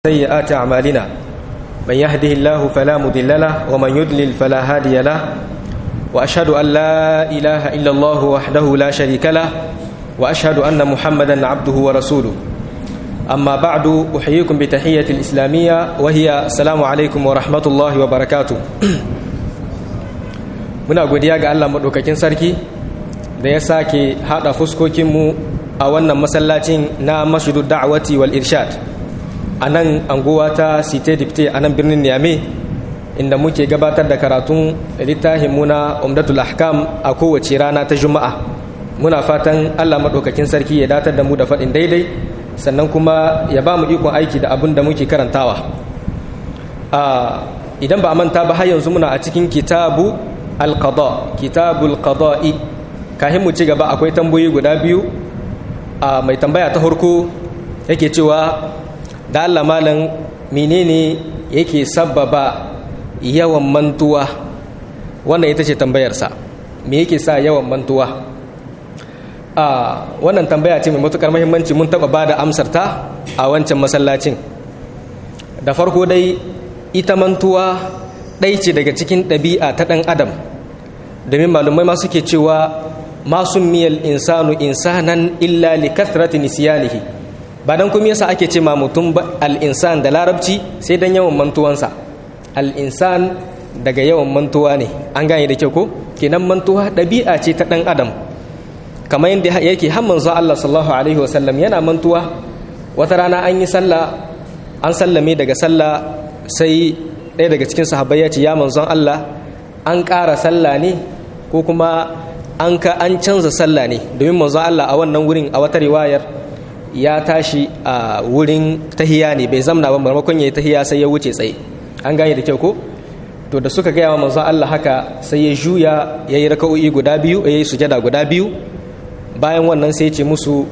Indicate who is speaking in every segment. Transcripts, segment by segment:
Speaker 1: سيئات أعمالنا من يهده الله فلا مضل له ومن يضلل فلا هادي له وأشهد أن لا إله إلا الله وحده لا شريك له وأشهد أن محمدا عبده ورسوله أما بعد أحييكم بتحية الإسلامية وهي السلام عليكم ورحمة الله وبركاته muna godiya ga Allah maɗaukakin sarki da ya sake haɗa fuskokinmu a wannan masallacin na mashidu da'awati wal irshad a nan anguwa ta site dipte a nan birnin niamey inda muke gabatar da karatun littafin muna umdatul ahkam a kowace rana ta juma'a muna fatan allah maɗaukakin sarki ya datar da mu da faɗin daidai sannan kuma ya ba mu ikon aiki da abin da muke karantawa idan ba a manta ba har yanzu muna a cikin kitabu alqada kitabul qada'i kahin mu ci gaba akwai tambayoyi guda biyu a mai tambaya ta farko yake cewa da Allah malam menene yake sabbaba yawan mantuwa wannan ita ce tambayarsa me yake sa yawan mantuwa a wannan tambaya ce mai matukar muhimmanci mun taba bada amsar ta a wancan masallacin da farko dai ita mantuwa ɗai ce daga cikin ɗabi'a ta ɗan adam domin malumai ma suke cewa masu miyal insanu insanan illa li kathrati nisyanihi ba dan kuma yasa ake ce ma mutum al-insan da larabci sai dan yawan mantuwansa al-insan daga yawan mantuwa ne an gane da kyau ko kenan mantuwa ɗabi'a ce ta ɗan adam kamar yadda yake har manzo Allah sallallahu alaihi wasallam yana mantuwa wata rana an yi sallah an sallame daga sallah sai ɗaya daga cikin sahabbai ya ce ya manzon Allah an ƙara sallah ne ko kuma an ka an canza sallah ne domin manzon Allah a wannan wurin a wata riwayar ya tashi a wurin tahiya ne bai zamna ba maimakon ya yi tahiya sai ya wuce tsaye an gane da kyau ko to da suka gaya wa manzon Allah haka sai ya juya ya yi raka'o'i guda biyu ya yi sujada guda biyu bayan wannan sai ya ce musu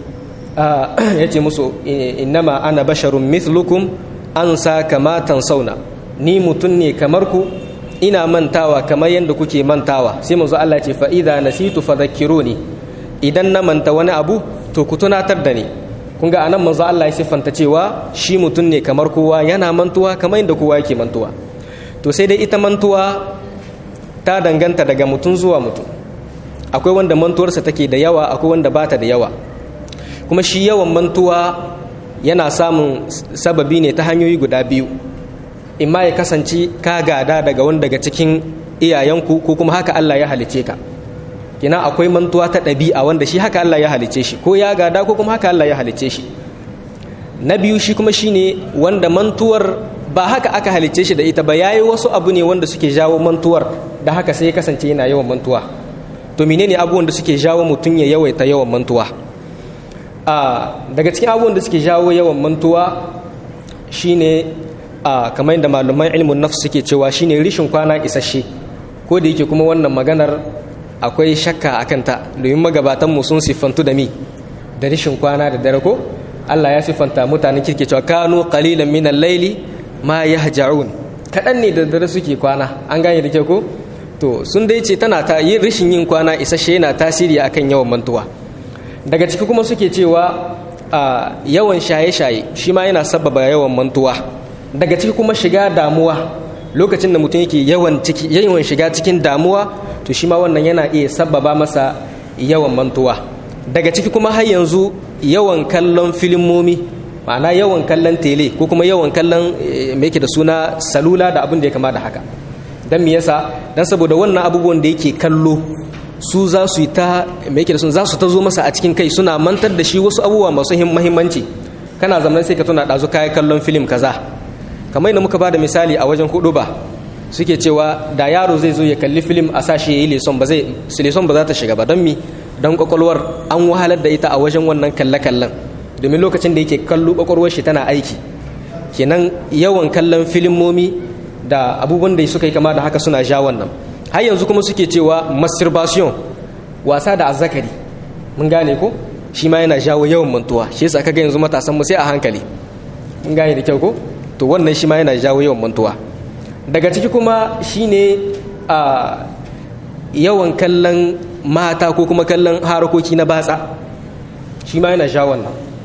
Speaker 1: ya ce musu innama ana basharun mithlukum an sa kamatan sauna ni mutum ne kamar ku ina mantawa kamar yadda kuke mantawa sai manzo Allah ce fa idza nasitu fadhakkiruni idan na manta wani abu to ku tunatar da ni kun ga anan manzo Allah ya siffanta cewa shi mutum ne kamar kowa yana mantuwa kamar yadda kowa yake mantuwa to sai dai ita mantuwa ta danganta daga mutum zuwa mutum akwai wanda mantuwarsa take da yawa akwai wanda bata da yawa kuma shi yawan mantuwa yana samun sababi ne ta hanyoyi guda biyu imma ya kasance ka gada daga wani daga cikin iyayenku ko kuma haka Allah ya halice ka kina akwai mantuwa ta ɗabi'a wanda shi haka Allah ya halice shi ko ya gada ko kuma haka Allah ya halice shi na biyu shi kuma shine wanda mantuwar ba haka aka halice shi da ita ba yayi wasu abu ne wanda suke jawo mantuwar da haka sai ya kasance yana yawan mantuwa to menene abubuwan da suke jawo mutum ya yawaita yawan mantuwa a daga cikin abubuwan da suke jawo yawan mantuwa shine a kamar yadda malaman ilmin nafs suke cewa shine rishin kwana isasshe ko da yake kuma wannan maganar akwai shakka a kanta domin magabatan mu sun siffantu da mi da rishin kwana da dare ko Allah ya siffanta mutanen kirke cewa kanu qalilan min al-layli ma yahja'un kadan ne da dare suke kwana an gane da ke ko to sun dai ce tana ta yin rishin yin kwana isasshe yana tasiri akan yawan mantuwa daga ciki kuma suke cewa a yawan shaye-shaye shi ma yana sababa yawan mantuwa daga ciki kuma shiga damuwa lokacin da mutum yake yawan ciki yawan shiga cikin damuwa to shi ma wannan yana iya sababa masa yawan mantuwa daga ciki kuma har yanzu yawan kallon filimomi ma'ana yawan kallon tele ko kuma yawan kallon me yake da suna salula da abin da ya kama da haka dan me yasa dan saboda wannan abubuwan da yake kallo su za su yi ta me yake da suna za su ta zo masa a cikin kai suna mantar da shi wasu abubuwa masu muhimmanci kana zamanin sai ka tuna ɗazu kayan kallon filim kaza kamar yadda muka ba da misali a wajen hudu ba suke cewa da yaro zai zo ya kalli filim a sashi ya yi leson ba zai leson ba za ta shiga ba don mi don kwakwalwar an wahalar da ita a wajen wannan kalle-kallen domin lokacin da yake kallo kwakwalwar shi tana aiki kenan yawan kallon filimomi da abubuwan da suka yi kama da haka suna ja wannan har yanzu kuma suke cewa masturbation wasa da azzakari mun gane ko shi ma yana jawo yawan mantuwa shi yasa kaga yanzu matasan mu sai a hankali mun gane da kyau ko to wannan shi ma yana jawo yawan mantuwa daga ciki kuma shine a yawan kallon mata ko kuma kallon harakoki na batsa shi ma yana jawo wannan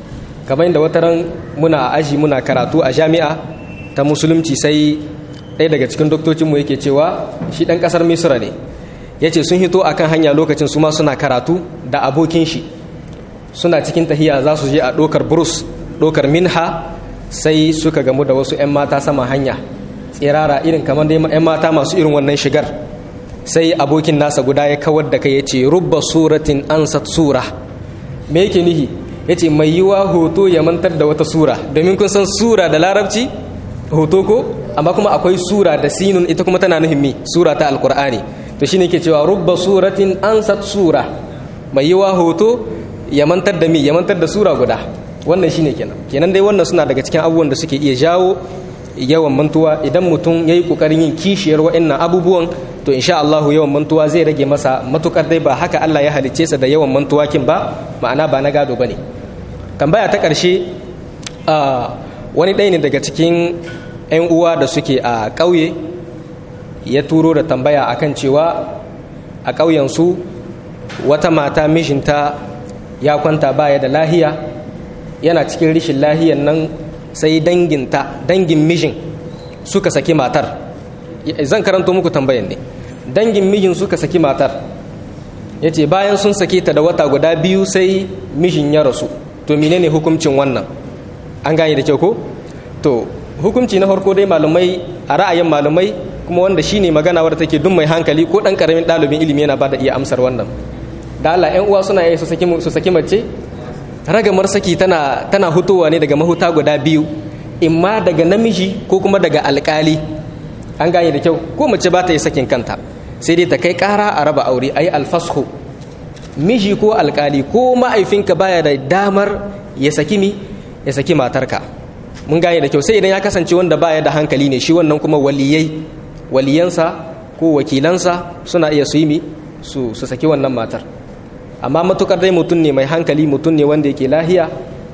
Speaker 1: kamar da wataran muna aji muna karatu a jami'a ta musulunci sai ɗaya daga cikin doktocinmu yake cewa shi ɗan ƙasar misira ne ya ce sun hito akan hanya lokacin su ma suna karatu da abokin shi suna cikin tahiya za su je a ɗokar burus ɗokar minha sai suka gamu da wasu 'yan mata sama hanya tsirara irin kamar dai 'yan mata masu irin wannan shigar sai abokin nasa guda ya kawar da kai ya ce rubba suratin ansat sura me yake nihi ya ce mai yiwa hoto ya mantar da wata sura domin kun san sura da larabci hoto ko amma kuma akwai sura da sinun ita kuma tana nuhin mi sura ta alkur'ani to shine ke cewa rubba suratin ansat sura mai yiwa hoto ya mantar da mi ya mantar da sura guda wannan shine kenan kenan dai wannan suna daga cikin abubuwan da suke iya jawo yawan mantuwa idan mutum yayi kokarin yin kishiyar wa'annan abubuwan to insha Allah yawan mantuwa zai rage masa matukar dai ba haka Allah ya halicce sa da yawan mantuwa kin ba ma'ana ba na gado bane tambaya ta karshe wani ɗaya ne daga cikin 'yan uwa da suke a ƙauye ya turo da tambaya akan cewa a ƙauyensu wata mata mijinta ya kwanta baya da lahiya yana cikin rishin lahiyan nan sai danginta dangin mijin suka saki matar zan karanto muku tambayan ne dangin mijin suka saki matar ya ce bayan sun sake ta da wata guda biyu sai mijin ya rasu to menene hukuncin wannan an gane da kyau ko to hukunci na farko dai malamai a ra'ayin malamai kuma wanda shine magana wadda take duk mai hankali ko dan karamin ɗalibin ilimi yana bada iya amsar wannan da Allah ƴan uwa suna yi su saki su saki mace ragamar saki tana tana hutowa ne daga mahuta guda biyu imma daga namiji ko kuma daga alkali an gane da kyau ko mace ba ta yi sakin kanta sai dai ta kai ƙara a raba aure ayi alfashu miji ko alkali ko ma'aifinka baya da damar ya saki mi ya saki matarka mun gane da kyau sai idan ya kasance wanda baya da hankali ne shi wannan kuma waliyai waliyansa ko wakilansa suna iya su yi mi su su saki wannan matar amma matukar dai mutum ne mai hankali mutum ne wanda yake lahiya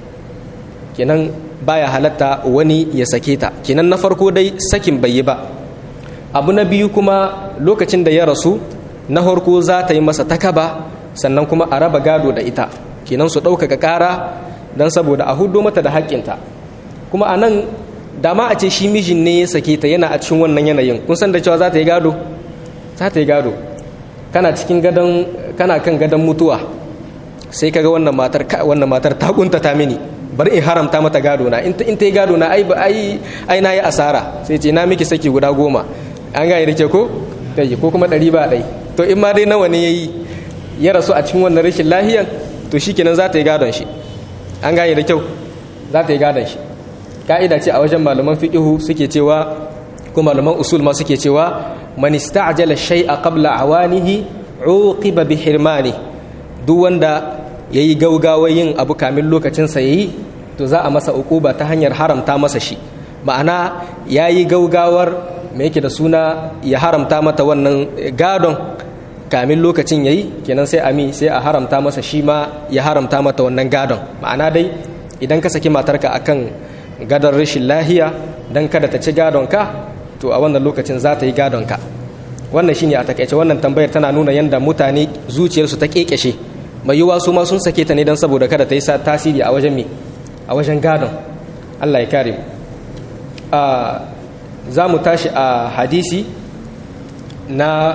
Speaker 1: kenan baya halatta wani ya sake ta kenan na farko dai sakin bai yi ba abu na biyu kuma lokacin da ya rasu na farko za ta yi masa takaba sannan kuma a raba gado da ita kenan su ɗaukaka ƙara don saboda a hudo mata da haƙƙinta kuma a nan dama a ce shi mijin ne ya sake ta yana a cikin wannan yanayin kun san da cewa za ta yi gado za ta yi gado kana cikin gadon kana kan gadon mutuwa sai kaga wannan matar wannan matar ta kuntata mini bari in haramta mata gado na in ta yi gado na ai ai ai na yi asara sai ce na miki saki guda goma an gane da ke ko dai ko kuma ɗari ba ɗai to in ma dai nawa ne yayi ya rasu a cikin wannan rashin lahiyan to shikenan za ta yi gadon shi an gane da kyau za ta yi gadon shi ka'ida ce a wajen malaman fiqihu suke cewa ko malaman usul ma suke cewa man ista'jala shay'a qabla awanihi uqiba bi hirmani duk wanda yayi gaugawa yin abu kamin lokacin sa yayi to za a masa uquba ta hanyar haramta masa shi ma'ana yayi gaugawar me yake da suna ya haramta mata wannan gadon kamin lokacin yayi kenan sai ami sai a haramta masa shi ma ya haramta mata wannan gadon ma'ana dai idan ka saki matarka akan gadon rashin lahiya dan kada ta ci gadon ka to a wannan lokacin za ta yi gadon ka wannan shine a takaice wannan tambayar tana nuna yanda mutane zuciyarsu ta kekeshe mai yiwuwa su ma sun sake ta ne don saboda kada ta yi tasiri a wajen me a wajen gadon Allah ya kare mu za mu tashi a hadisi na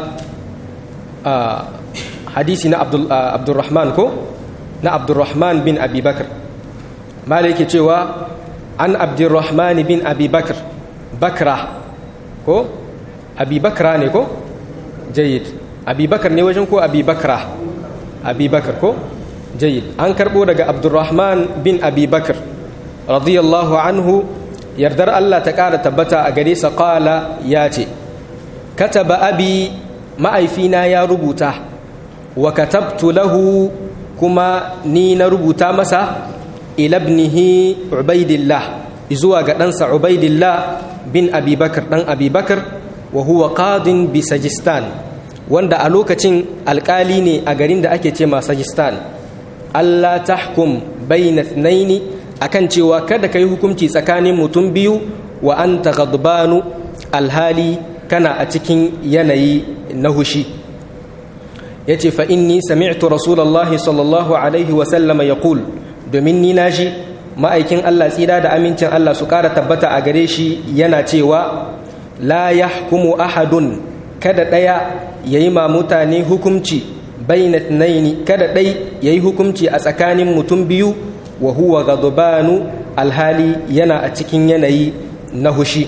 Speaker 1: hadisi na abdurrahman ko na abdurrahman bin abubakar mala yake cewa an abdurrahman bin abubakar bakra ko abubakra ne ko jayid abubakar ne wajen ko abubakra abubakar ko jayid an karbo daga abdurrahman bin abubakar radiyallahu anhu yardar Allah ta ƙara tabbata a gare sa ƙala ya ce kataba abi ma'aifina ya rubuta wa katabtu lahu kuma ni na rubuta masa ilabnihi ubaidillah zuwa ga ɗansa ubaidillah bin abubakar ɗan abubakar wa huwa qadin bi sajistan wanda a lokacin alƙali ne a garin da ake ce ma sajistan Allah tahkum bayna thnaini akan cewa kada ka yi hukunci tsakanin mutum biyu wa an ta alhali kana a cikin yanayi na hushi ya ce fa'inni sami'tu rasulallah sallallahu alaihi wasallama ya kul domin ni naji ma'aikin Allah tsira da amincin Allah su ƙara tabbata a gare shi yana cewa la yahkumu ahadun kada ɗaya ya yi ma mutane hukumci baina naini kada ɗai ya yi hukumci a tsakanin mutum biyu wa huwa gadubanu alhali yana a cikin yanayi na hushi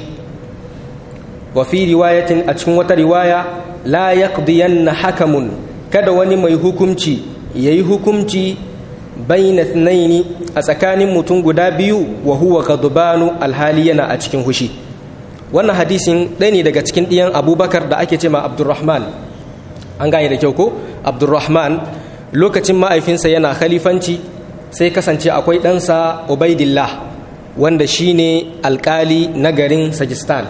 Speaker 1: wa fi riwayatin a cikin wata riwaya la yaqdiyanna hakamun kada wani mai hukumci yayi hukumci baina naini a tsakanin mutum guda biyu wa huwa gadubanu alhali yana a cikin hushi wannan hadisin ɗaya ne daga cikin ɗiyan abubakar da ake ce ma abdurrahman an gane da kyau ko abdurrahman lokacin ma'aifinsa yana khalifanci sai kasance akwai ɗansa ubaidillah wanda shine alkali na garin sajistan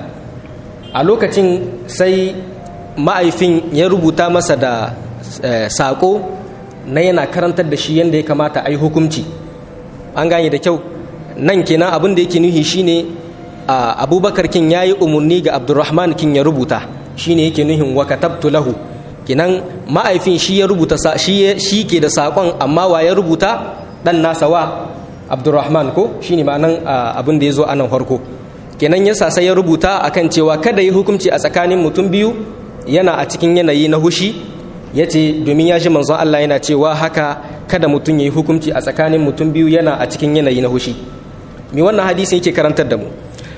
Speaker 1: a lokacin sai ma'aifin ya rubuta masa da saƙo na yana karantar da shi yadda ya kamata a yi hukumci an gane da kyau nan kenan abin da yake nuhi shine abubakar kin ya yi umarni ga abdurrahman kin ya rubuta shine yake nuhin wa katabtu lahu kinan ma'aifin shi ya rubuta shi ke da saƙon amma wa ya rubuta ɗan nasa wa abdurrahman ko shine ma'anan abin da ya zo a nan farko kenan yasa sai ya rubuta akan cewa kada yi hukunci a tsakanin mutum biyu yana a cikin yanayi na hushi ya ce domin ya shi manzon Allah yana cewa haka kada mutum ya yi hukunci a tsakanin mutum biyu yana a cikin yanayi na hushi me wannan hadisin yake karantar da mu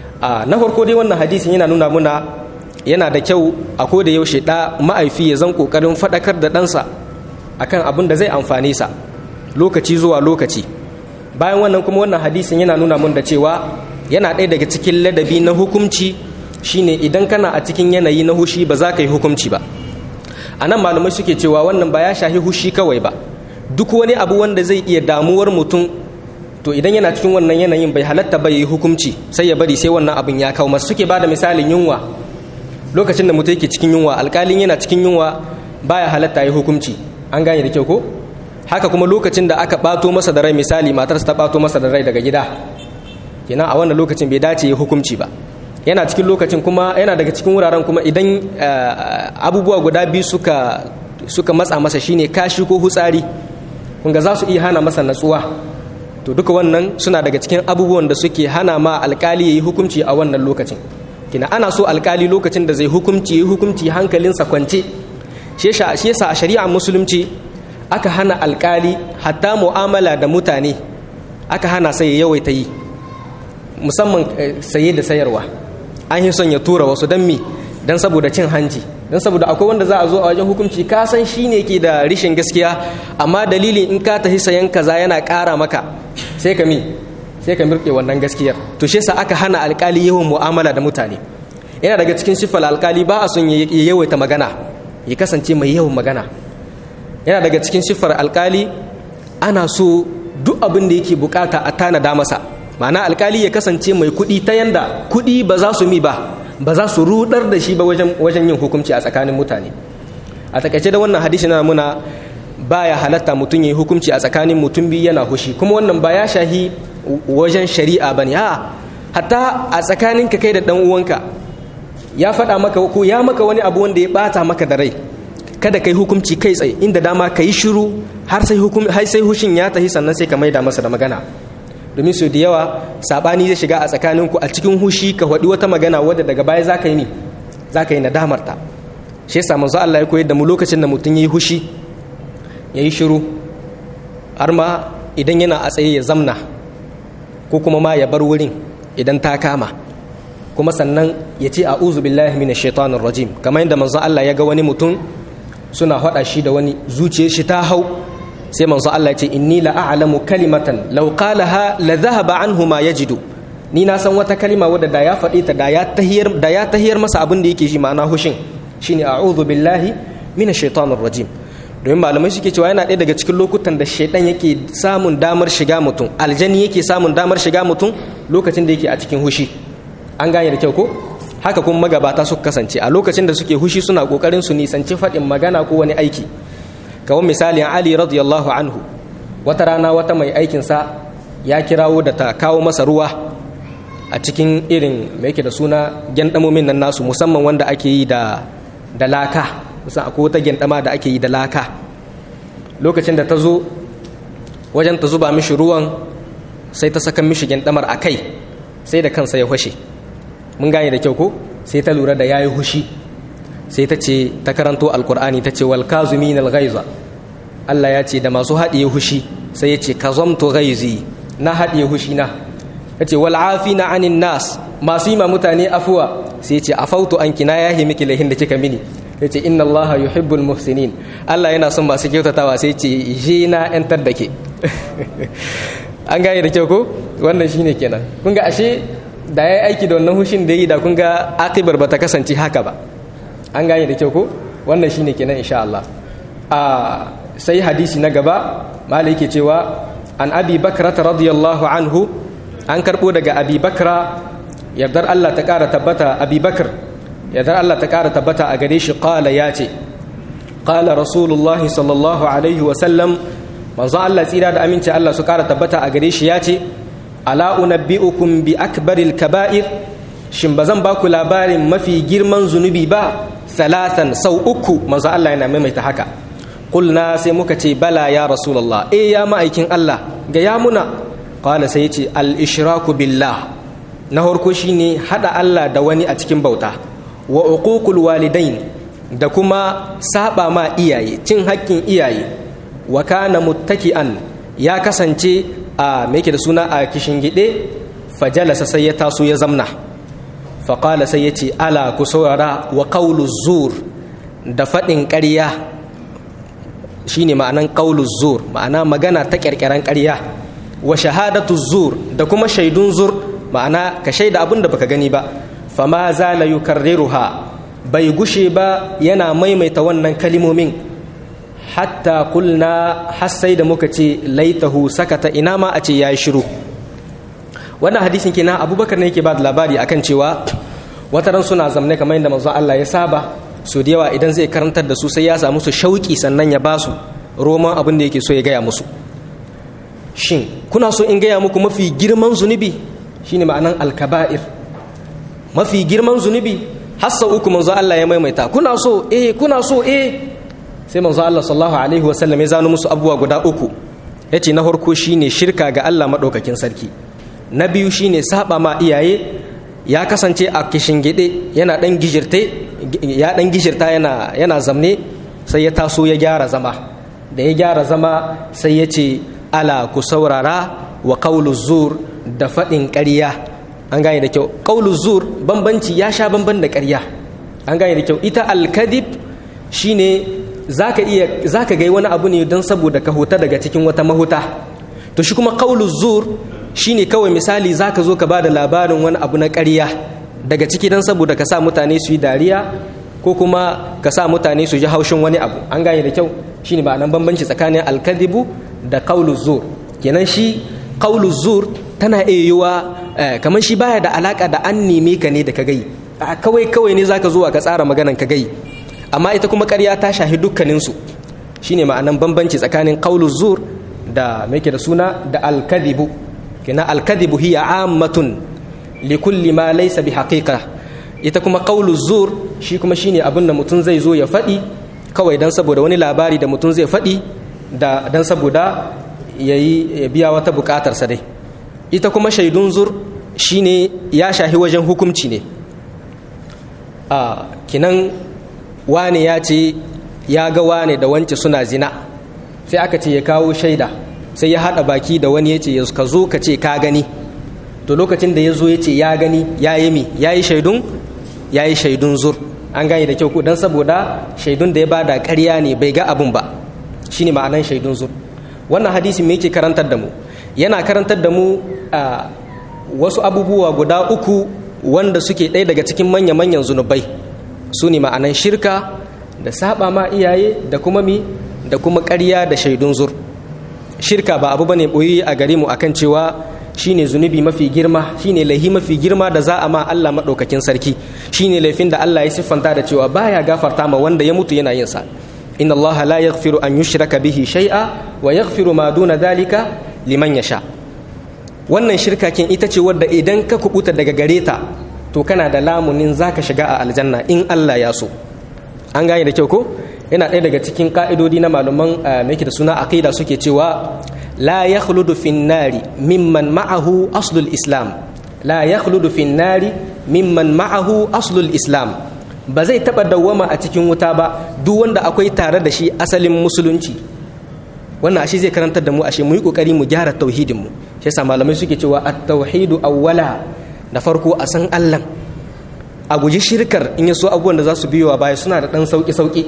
Speaker 1: na farko dai wannan hadisin yana nuna muna yana da kyau a ko da yaushe da ma'aifi ya zan kokarin faɗakar da ɗansa akan abin da zai amfane sa lokaci zuwa lokaci bayan wannan kuma wannan hadisin yana nuna mun da cewa yana ɗaya daga cikin ladabi na hukumci shine idan kana a cikin yanayi na hushi ba za ka yi hukumci ba a nan malamai suke cewa wannan ba ya shahi hushi kawai ba duk wani abu wanda zai iya damuwar mutum to idan yana cikin wannan yanayin bai halatta ba yi hukumci sai ya bari sai wannan abin ya kawo masu suke bada misalin yunwa lokacin da mutum yake cikin yunwa alkalin yana cikin yunwa baya halatta yi hukumci an gane da kyau ko haka kuma lokacin da aka bato masa da rai misali matarsa ta bato masa da rai daga gida kenan a wannan lokacin bai dace yi hukumci ba yana cikin lokacin kuma yana daga cikin wuraren kuma idan abubuwa guda biyu suka suka matsa masa shine kashi ko hutsari kunga za su iya hana masa natsuwa to duka wannan suna daga cikin abubuwan da suke hana ma alkali ya yi hukunci a wannan lokacin kina ana so alkali lokacin da zai hukunci ya yi hukunci hankalinsa kwance shi yasa a shari'a musulunci aka hana alkali hatta mu'amala da mutane aka hana sai ya yawaita yi musamman saye da sayarwa an yi son ya tura wasu don mi don saboda cin hanci don saboda akwai wanda za a zo a wajen hukunci ka san shi ne ke da rishin gaskiya amma dalilin in ka tafi sayan kaza yana ƙara maka sai ka mi sai ka mirke wannan gaskiyar to shi yasa aka hana alkali yawan mu'amala da mutane yana daga cikin siffar alkali ba a son ya yawaita magana ya kasance mai yawan magana yana daga cikin siffar alkali ana so duk abin da yake bukata a tanada masa ma'ana alkali ya kasance mai kuɗi ta yanda kuɗi ba za su mi ba ba za su rudar da shi ba wajen yin hukunci a tsakanin mutane a takaice da wannan hadisi na muna baya halatta mutum yi hukunci a tsakanin mutum biyu yana hushi kuma wannan ba ya shahi wajen shari'a ba ne a hatta a tsakanin ka kai da dan uwanka ya faɗa maka ko ya maka wani abu wanda ya ɓata maka da rai kada kai hukunci kai tsaye inda dama ka yi shiru har sai har sai hushin ya tafi sannan sai ka maida masa da magana domin su da yawa sabani zai shiga a tsakaninku a cikin hushi ka faɗi wata magana wadda daga baya za ka yi ne za ka yi nadamarta shi yasa manzo Allah ya koyar da mu lokacin da mutum ya yi hushi ya yi shiru har ma idan yana a tsaye ya zamna ko kuma ma ya bar wurin idan ta kama kuma sannan ya ce a'udhu billahi minash shaitanir rajim kamar yadda manzo Allah ya ga wani mutum suna haɗa shi da wani zuciyar shi ta hau sai manzo Allah ya ce inni la a'lamu kalimatan law qalaha la dhahaba anhu ma yajidu ni na san wata kalima wadda da ya faɗi ta da ya tahiyar da ya tahiyar masa abin da yake shi ma'ana hushin shine a'udhu billahi minash shaitanir rajim domin malamai suke cewa yana ɗaya daga cikin lokutan da shaidan yake samun damar shiga mutum aljani yake samun damar shiga mutum lokacin da yake a cikin hushi an gane da kyau ko haka kuma magabata suka kasance a lokacin da suke hushi suna kokarin su nisanci faɗin magana ko wani aiki kawai misalin ali radiyallahu anhu wata rana wata mai aikinsa ya kirawo da ta kawo masa ruwa a cikin irin mai yake da suna gyandamomin nan nasu musamman wanda ake yi da da laka musan akwai wata gyandama da ake yi da laka lokacin da ta zo wajen ta zuba mishi ruwan sai ta saka mishigin damar a kai sai da kansa ya hushe mun gane da kyau ko sai ta lura da yayi hushi sai ta ce ta karanto alkur'ani ta ce wal kazumin al ghaiza Allah ya ce da masu haɗiye hushi sai ya ce kazamtu ghaizi na haɗiye hushi na ya ce wal afina anin nas masu yi ma mutane afuwa sai ya ce afautu anki na yahi miki lahin da kika mini ya ce inna allaha yuhibbul muhsinin Allah yana son masu kyautatawa sai ce je na yantar da ke an gane da kyau ko wannan shine kenan kun ga ashe da ya aiki da wannan hushin da yi da kun ga akibar ba ta kasance haka ba an gane da kyau ko wannan shine kenan insha Allah a sai hadisi na gaba malai yake cewa an abi bakra radiyallahu anhu an karbo daga abi bakra yardar Allah ta kara tabbata abi bakr yardar Allah ta kara tabbata a gare shi qala ya ce qala rasulullahi sallallahu alaihi wa sallam manzo Allah tsira da aminci Allah su kara tabbata a gare shi ya ce ala unabbi'ukum bi akbaril kaba'ir shin bazan ba ku labarin mafi girman zunubi ba salatan sau uku manzo Allah yana maimaita haka kulna sai muka ce bala ya rasulullah eh ya ma'aikin Allah ga ya muna qala sai yace al ishraku billah na farko shine hada Allah da wani a cikin bauta wa uququl walidain da kuma saba ma iyaye cin hakkin iyaye wa kana muttaki'an ya kasance a me yake da suna a kishin gide fajalasa sai ya taso ya zamna faƙala sai ya ce ala ku saurara wa ƙaulu zur da faɗin ƙarya shine ma'anan ƙaulu zur ma'ana magana ta ƙirƙiran ƙarya wa shahadatu zur da kuma shaidun zur ma'ana ka shaida abin da baka gani ba fama zala yukarriruha bai gushe ba yana maimaita wannan kalimomin hatta kulna har sai da muka ce laitahu sakata ina ma a ce ya yi shiru wannan hadisin kenan abubakar ne yake ba da labari akan cewa wataran suna zamne kamar yadda manzon Allah ya saba su da yawa idan zai karantar da su sai ya samu su shauki sannan ya ba su roman abin da yake so ya gaya musu shin kuna so in gaya muku mafi girman zunubi shine ma'anan alkaba'ir mafi girman zunubi hassa uku manzo Allah ya maimaita kuna so eh kuna so eh sai manzo Allah sallallahu alaihi wasallam ya zano musu abubuwa guda uku yace na farko shine shirka ga Allah madaukakin sarki na biyu shine saba ma iyaye ya kasance a gide yana dan gijirte ya dan gijirta yana yana zamne sai ya taso ya gyara zama da ya gyara zama sai ya ce ala ku saurara wa qawlu zur da faɗin ƙarya an gane da kyau qawlu zur bambanci ya sha bamban da ƙarya an gane da kyau ita alkadib shine zaka iya zaka ga wani abu ne don saboda ka huta daga cikin wata mahuta to shi kuma qawlu zur shine kawai misali zaka zo ka ba da labarin wani abu na ƙarya daga ciki don saboda ka sa mutane su yi dariya ko kuma ka sa mutane su ji haushin wani abu an gane da kyau shine ba nan bambanci tsakanin alkadibu da qawlu zur kenan shi qawlu zur tana iya yiwa kamar shi baya da alaka da an neme ka ne da ka gai kawai kawai ne zaka zo ka tsara maganan ka gai amma ita kuma ƙarya ta shahi dukkaninsu shine ma'anan bambanci tsakanin qawlu zur da me da suna da alkadibu kina alkadibu hiya ammatun li kulli ma laysa bi haqiqa ita kuma qawlu zur shi kuma shine abin da mutum zai zo ya faɗi kawai dan saboda wani labari da mutum zai faɗi da dan saboda yayi ya biya wata buƙatar sa dai ita kuma shaidun zur shine ya shahi wajen hukunci ne a kinan wane ya ce ya ga wane da wance suna zina sai aka ce ya kawo shaida sai ya haɗa baki da wani ya ce ka zo ka ce ka gani to lokacin da ya zo ya ce ya gani ya yi mi ya yi shaidun ya yi shaidun zur an gane da kyau don saboda shaidun da ya bada ƙarya ne bai ga abin ba shine ma'anan shaidun zur wannan hadisi me yake karantar da mu yana karantar da mu a wasu abubuwa guda uku wanda suke ɗaya daga cikin manya-manyan zunubai su ne ma'anan shirka da saba ma iyaye da kuma mi da kuma ƙarya da shaidun zur shirka ba abu bane boyi a gare mu akan cewa shine zunubi mafi girma shine laihi mafi girma da za a ma Allah madaukakin sarki shine laifin da Allah ya siffanta da cewa baya gafarta ma wanda ya mutu yana yin sa inna Allah la yaghfiru an yushraka bihi shay'a wa yaghfiru ma duna dhalika liman yasha wannan shirka kin ita ce wadda idan ka kubuta daga gare ta to kana da lamunin zaka shiga a aljanna in Allah ya so an gane da kyau ko yana ɗaya daga cikin ka'idodi na malaman mai da suna aqida suke cewa la yakhludu fin nari mimman ma'ahu aslul islam la yakhludu fin nari mimman ma'ahu aslul islam ba zai taba dawwama a cikin wuta ba duk wanda akwai tare da shi asalin musulunci wannan ashe zai karantar da mu ashe mu yi kokari mu gyara tauhidin mu shi yasa malamai suke cewa at-tauhidu awwala da farko a san Allah a guji shirkar in yaso abubuwan da za su biyo baya suna da dan sauki sauki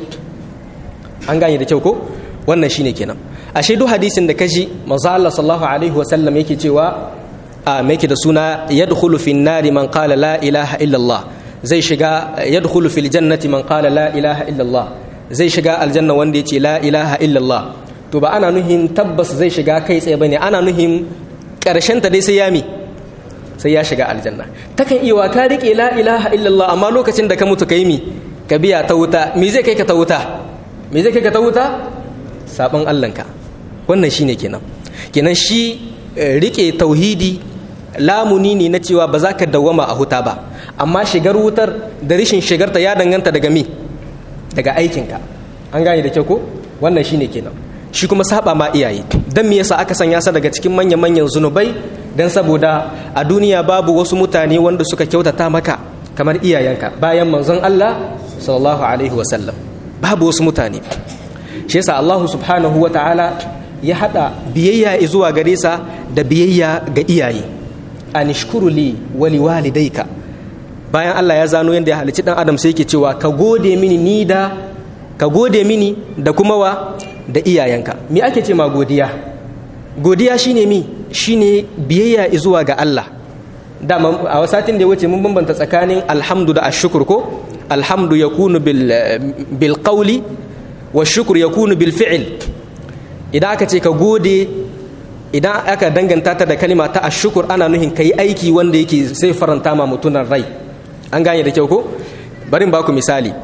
Speaker 1: an gane da kyau ko wannan shine kenan ashe duk hadisin da kaji manzo Allah sallallahu alaihi wa sallam yake cewa a me yake da suna yadkhulu fin nari man qala la ilaha illa Allah zai shiga yadkhulu fil jannati man qala la ilaha illa Allah zai shiga aljanna wanda yace la ilaha illa Allah to ba ana nuhin tabbas zai shiga kai tsaye bane ana nuhin karshen ta dai sai ya mi sai ya shiga aljanna takan iya wa ka rike la ilaha illa Allah amma lokacin da ka mutu kai mi ka biya ta wuta me zai kai ka ta wuta me zai kai ka ta wuta sabon Allahnka wannan shine kenan kenan shi rike tauhidi lamuni ne na cewa ba za ka dawwama a huta ba amma shigar wutar da rishin shigarta ya danganta daga mi daga aikinka an gane da kyau ko wannan shine kenan shi kuma saba ma iyaye dan me yasa aka sanya sa daga cikin manyan manyan zunubai dan saboda a duniya babu wasu mutane wanda suka kyautata maka kamar iyayenka bayan manzon Allah sallallahu alaihi wasallam babu wasu mutane shi yasa Allah subhanahu wa ta'ala ya hada biyayya zuwa gare sa da biyayya ga iyaye anishkuru li wa liwalidayka bayan Allah ya zano yanda ya halicci dan adam sai yake cewa ka gode mini ni da ka gode mini da kuma wa da iyayenka me ake ce ma godiya godiya shine mi shine biyayya zuwa ga Allah dama a wasatin da ya wuce mun bambanta tsakanin alhamdu da ashkur ko alhamdu yakunu bil bil qawli wa shukr yakunu bil fi'l idan aka ce ka gode idan aka danganta ta da kalima ta ashukur ana nuhin ka yi aiki wanda yake sai faranta ma mutunan rai an gane da kyau ko barin ba ku misali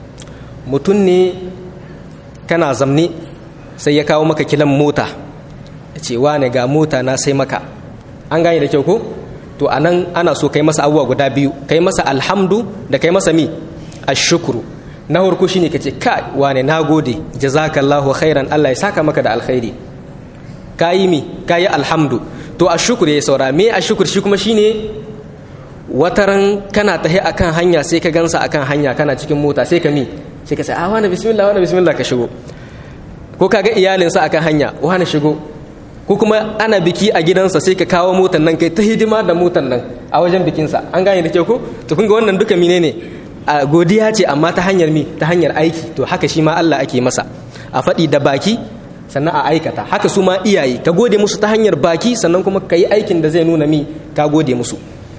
Speaker 1: mutum ne kana zamne sai ya kawo maka kilan mota ya ce wane ga mota na sai maka an gane da kyau ko to a nan ana so kai masa abubuwa guda biyu kai masa alhamdu da kai masa mi ashukuru na farko shine kace kai wane nagode jazakallahu khairan Allah ya saka maka da alkhairi kayi mi kayi alhamdu to ashukur ya saura me ashukur shi kuma shine wataran kana tahi akan hanya sai ka gansa akan hanya kana cikin mota sai ka mi sai ka ce a wani bismillah wani bismillah ka shigo ko ka ga iyalinsa akan hanya wani shigo ko kuma ana biki a gidansa sai ka kawo motan nan kai ta hidima da motan nan a wajen bikinsa an gane da kyau ko to kun ga wannan duka menene a godiya ce amma ta hanyar mi ta hanyar aiki to haka shi ma Allah ake masa a faɗi da baki sannan a aikata haka su ma iyaye ka gode musu ta hanyar baki sannan kuma ka yi aikin da zai nuna mi ka gode musu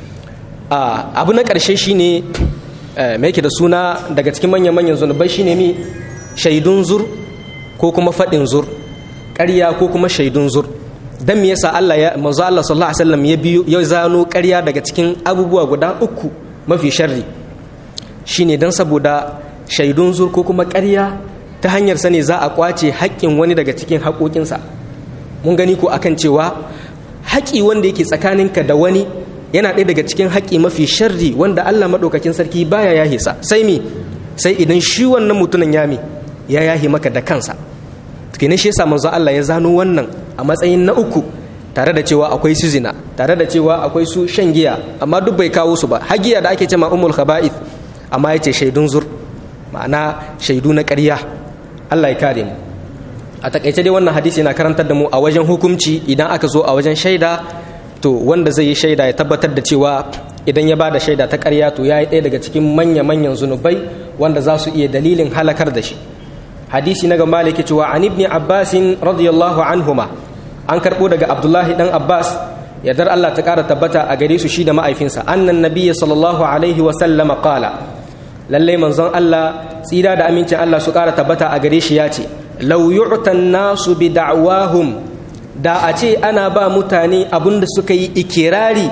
Speaker 1: abu na ƙarshe shine mai yake da suna daga cikin manyan-manyan zunubai shine mi shaidun zur ko kuma faɗin zur ƙarya ko kuma shaidun zur dan me yasa Allah ya manzo Allah sallallahu alaihi wasallam ya biyo ya zano ƙarya daga cikin abubuwa guda uku mafi sharri shine dan saboda shaidun zur ko kuma ƙarya ta hanyar sa ne za a kwace haƙƙin wani daga cikin haƙoƙinsa mun gani ko akan cewa haƙi wanda yake tsakaninka da wani yana ɗaya daga cikin haƙi mafi sharri wanda Allah maɗaukakin sarki baya yahe sa sai mi sai idan shi wannan mutumin ya mi ya yahe maka da kansa kenan shi yasa manzo Allah ya zano wannan a matsayin na uku tare da cewa akwai su zina tare da cewa akwai su shan giya amma duk bai kawo su ba hagiya da ake cewa ummul khaba'ith amma yace shaidun zur ma'ana shaidu na ƙarya Allah ya kare mu a takaice dai wannan hadisi yana karantar da mu a wajen hukunci idan aka zo a wajen shaida to wanda zai yi shaida ya tabbatar da cewa idan ya bada shaida ta ƙarya to ya yi ɗaya daga cikin manya-manyan zunubai wanda za su iya dalilin halakar da shi hadisi na ga maliki cewa an ibni abbasin radiyallahu anhuma an karɓo daga abdullahi dan abbas yardar allah ta ƙara tabbata a gare su shi da ma'aifinsa annan nabiyya sallallahu alaihi wa sallama qala lallai manzon allah tsira da amincin allah su ƙara tabbata a gare shi ya ce lau yu'tan nasu bi da'wahum da a ce ana ba mutane abinda suka yi ikirari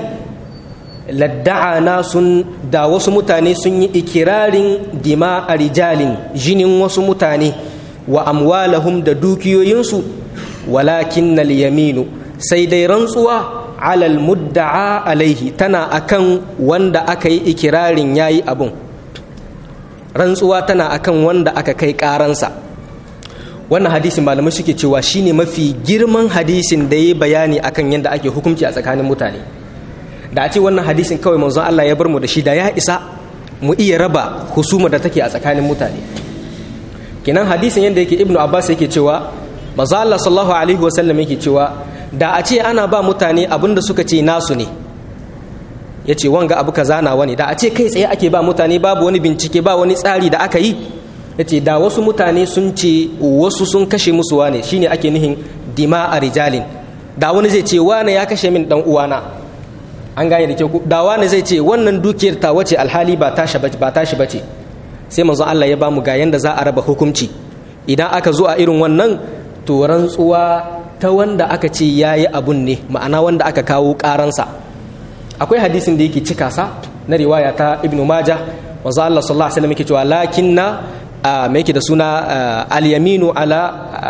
Speaker 1: ladda'ana sun da wasu mutane sun yi ikirarin dima a rijalin jinin wasu mutane wa amwalahum da dukiyoyinsu walakin nal yaminu sai dai rantsuwa alal mudda'a alaihi tana akan wanda aka yi ikirarin yayi abun rantsuwa tana akan wanda aka kai karansa wannan hadisin malamai suke cewa shine mafi girman hadisin da ya bayani akan yadda ake hukunci a tsakanin mutane da a ce wannan hadisin kawai manzon Allah ya bar mu da shi da ya isa mu iya raba husuma da take a tsakanin mutane kinan hadisin yadda yake ibnu abbas yake cewa manzo Allah sallallahu alaihi wasallam yake cewa da a ce ana ba mutane abinda suka ce nasu ne yace wanga abu kaza nawa ne da a ce kai tsaye ake ba mutane babu wani bincike ba wani tsari da aka yi yace da wasu mutane sun ce wasu sun kashe musu wane shine ake nihin dima a rijalin da wani zai ce wane ya kashe min dan uwana an gane da kyau da wani zai ce wannan dukiyar ta wace alhali ba tashi ba tashi bace sai manzon Allah ya bamu ga yanda za a raba hukunci idan aka zo a irin wannan to rantsuwa ta wanda aka ce yayi abun ne ma'ana wanda aka kawo karansa akwai hadisin da yake cika sa na riwaya ta ibnu majah manzon Allah sallallahu alaihi wasallam yake cewa lakinna me yake da suna al-yaminu ala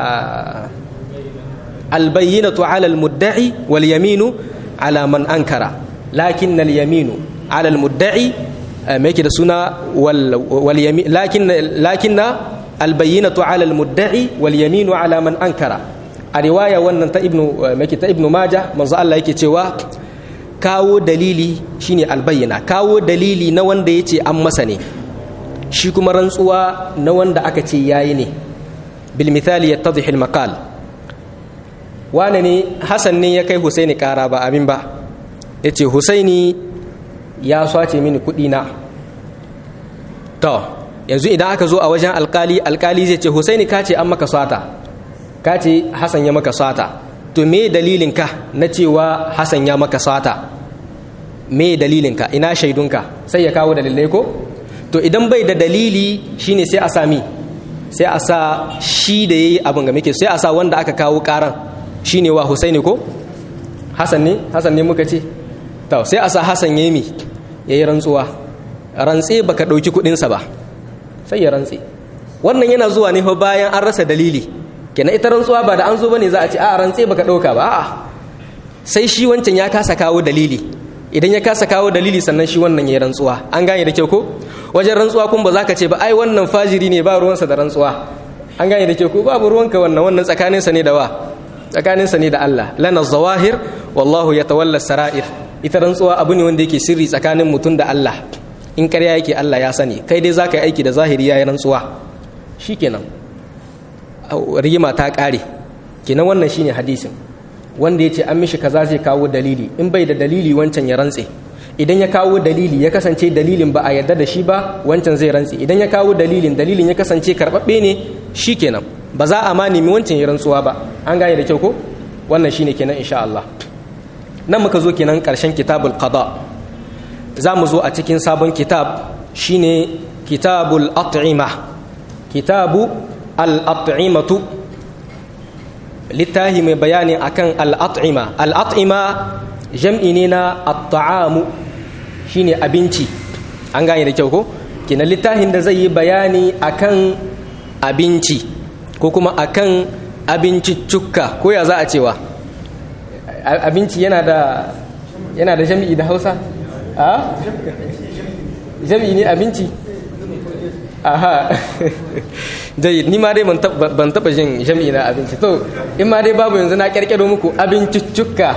Speaker 1: al-bayyinatu ala al-mudda'i wal yaminu ala man ankara lakin al-yaminu ala al-mudda'i me yake da suna wal yamin lakin lakinna al-bayyinatu ala al-mudda'i wal yaminu ala man ankara a riwaya wannan ta ibnu me ta ibnu majah manzo Allah yake cewa kawo dalili shine al-bayyina kawo dalili na wanda yace an masa ne shi kuma rantsuwa na wanda aka ce yayi ne bil misali yattadhi al-maqal wane ne hasan ne ya kai husaini kara ba abin ba ya ce husaini ya swace mini kudi na to yanzu idan aka zo a wajen alkali alkali zai ce husaini ka ce an maka swata ka ce hasan ya maka swata to me dalilinka na cewa hasan ya maka swata me dalilinka ina shaidunka sai ya kawo dalilai ko to idan bai da dalili shine sai a sami sai a sa shi da yayi abin ga muke sai a sa wanda aka kawo karan shine wa Husaini ko Hassan ne Hassan ne muka ce to sai a sa Hassan yayi mi yayi rantsuwa rantse baka dauki kudin sa ba sai ya rantse wannan yana zuwa ne fa bayan an rasa dalili kenan ita rantsuwa ba da an zo bane za a ce a rantse baka dauka ba a'a sai shi wancan ya kasa kawo dalili idan ya kasa kawo dalili sannan shi wannan yayi rantsuwa an gane da kyau ko wajen rantsuwa kun ba za ka ce ba ai wannan fajiri ne ba ruwansa da rantsuwa an gane da kyau ko babu ruwanka wannan wannan tsakaninsa ne da wa tsakaninsa ne da Allah lana zawahir wallahu ya tawalla sara'ir ita rantsuwa abu ne wanda yake sirri tsakanin mutum da Allah in ƙarya yake Allah ya sani kai dai zaka yi aiki da zahiri yayin rantsuwa shikenan rigima ta ƙare kenan wannan shine hadisin wanda ya ce an mishi kaza zai kawo dalili in bai da dalili wancan ya rantse idan ya kawo dalili ya kasance dalilin ba a yarda da shi ba wancan zai rantse idan ya kawo dalilin dalilin ya kasance karɓaɓɓe ne shikenan ba za a ma nemi wancan ya rantsuwa ba an gane da kyau ko wannan shine kenan insha Allah nan muka zo kenan karshen kitabul qada za mu zo a cikin sabon kitab shine kitabul at'ima kitabu al at'imatu littahi mai bayani akan al at'ima al at'ima jam'i ne na at-ta'amu shine abinci an gane da kyau ko kenan littafin da zai yi bayani akan abinci ko kuma akan abinciccukka ko ya za a cewa abinci yana da yana da jami'i da hausa a jami'i ne abinci aha jayi ni ma dai ban taba jin jami'i na abinci to in ma dai babu yanzu na kyarkyaro muku abinciccukka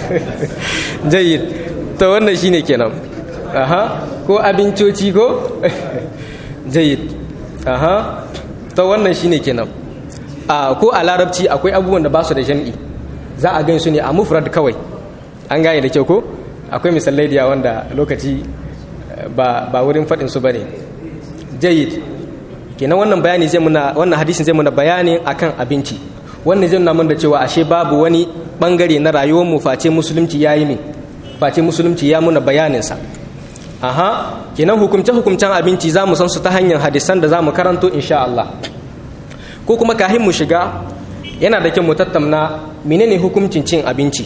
Speaker 1: jayi to wannan shine kenan aha ko abincoci ko jayi aha to wannan shine kenan a ko a larabci akwai abubuwan da ba su da jam'i za a gan su ne a mufrad kawai an gane da kyau ko akwai misalai da wanda lokaci ba ba wurin faɗin su bane jayyid kenan wannan bayani zai muna wannan hadisin zai muna bayani akan abinci wannan zai nuna da cewa ashe babu wani bangare na rayuwar mu face musulunci yayi min face musulunci ya muna bayanin sa aha kenan hukumce hukumcen abinci za mu san su ta hanyar hadisan da za mu karanto insha Allah ko kuma kahin mu shiga yana da kyau mu tattauna menene hukuncin cin abinci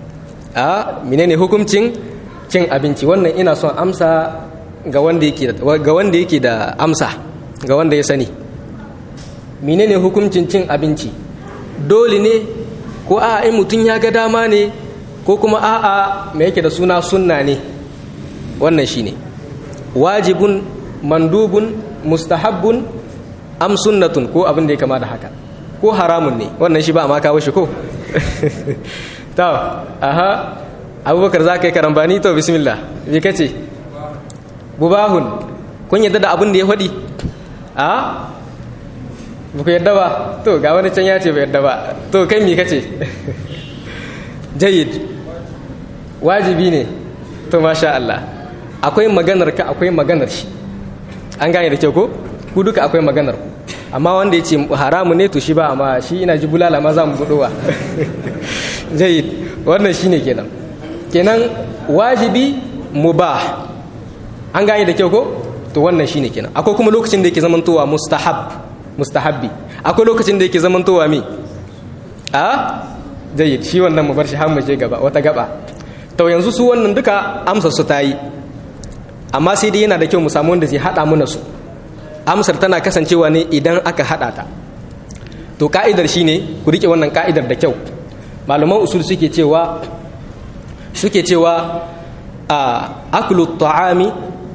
Speaker 1: a menene hukuncin cin abinci wannan ina son amsa ga wanda yake ga wanda yake da amsa ga wanda ya sani menene hukuncin cin abinci dole ne ko a in mutum ya ga dama ne ko kuma a'a me yake da suna sunna ne wannan shine wajibun mandubun mustahabbun am sunnatun ko abin da ya kama da haka ko haramun ne wannan shi ba a maka shi ko to aha abubakar za ka yi karambani to bismillah me kace bubahun kun yadda da abin da ya faɗi a ba ku yadda ba to ga wani can ya ce ba yadda ba to kai me kace jayid wajibi ne to masha Allah akwai maganar ka akwai maganar shi an gane da kyau ko ku duka akwai maganar ku amma wanda ya ce haramu ne to shi ba amma shi ina ji bulala ma za mu budowa jayid wannan shine kenan kenan wajibi mubah an gane da kyau ko to wannan shine kenan akwai kuma lokacin da yake zamantowa mustahab mustahabbi akwai lokacin da yake zamantowa mi a jayyid shi wannan mu bar shi har mu je gaba wata gaba to yanzu su wannan duka amsar su ta yi amma sai dai yana da kyau mu samu wanda zai hada mana su amsar tana kasancewa ne idan aka hada ta to ka'idar shine ku rike wannan ka'idar da kyau malaman usul suke cewa suke cewa a aklu ta'ami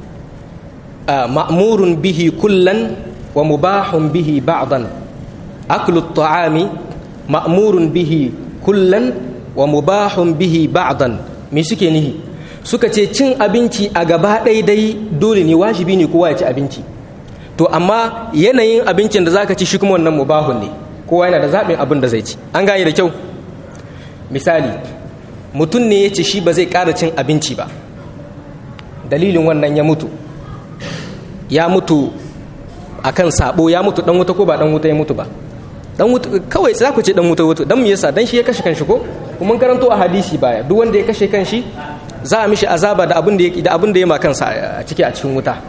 Speaker 1: ma'murun bihi kullan wa mubahun bihi ba'dan aklu ta'ami ma'murun bihi kullan wa mubahun bihi ba'dan me suke nihi suka ce cin abinci a gaba dai dole ne wajibi ne kowa ya ci abinci to amma yanayin abincin da zaka ci shi kuma wannan mubahun ne kowa yana da zaɓin abin da zai ci an gane da kyau misali mutum ne ya ce shi ba zai ƙara cin abinci ba dalilin wannan ya mutu ya mutu akan sabo ya mutu dan wuta ko ba dan wuta ya mutu ba dan wuta kawai za ku ce dan wuta wuta dan me yasa dan shi ya kashe kanshi ko kuma karanto a hadisi baya duk wanda ya kashe kanshi za a mishi azaba da abin da ya da abin da ya ma kansa a ciki a cikin wuta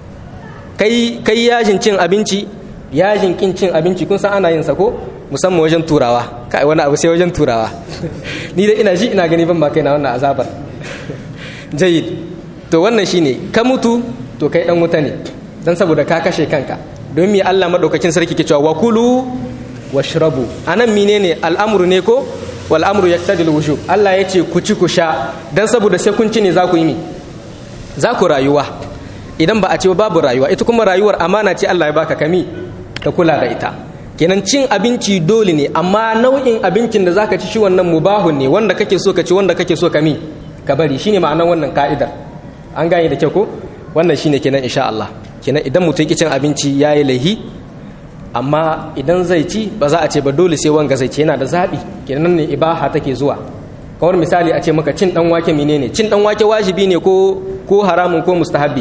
Speaker 1: kai kai yajin cin abinci yajin kin cin abinci kun san ana yin sa ko musamman wajen turawa kai wani abu sai wajen turawa ni da ina ji ina gani ban ba kai na wannan azabar jayyid to wannan shine ka mutu to kai dan wuta ne dan saboda ka kashe kanka don me Allah madaukakin sarki ke cewa wa kulu washrabu anan menene al'amru ne ko wal amru yaqtadi wujub Allah yace ku ci ku sha dan saboda sai kun ci ne za ku yi mi za ku rayuwa idan ba a ce babu rayuwa ita kuma rayuwar amana ce Allah ya baka kami ka kula da ita kenan cin abinci dole ne amma nau'in abincin da zaka ci shi wannan mubahun ne wanda kake so ka ci wanda kake so ka mi ka bari shine ma'anar wannan ka'idar an gane da kyau ko wannan shine kenan insha Allah kenan idan mutum yake cin abinci yayi laihi amma idan zai ci ba za a ce ba dole sai wanga zai ci yana da zabi kenan ne ibaha take zuwa kawar misali a ce maka cin dan wake menene cin dan wake wajibi ne ko ko haramun ko mustahabi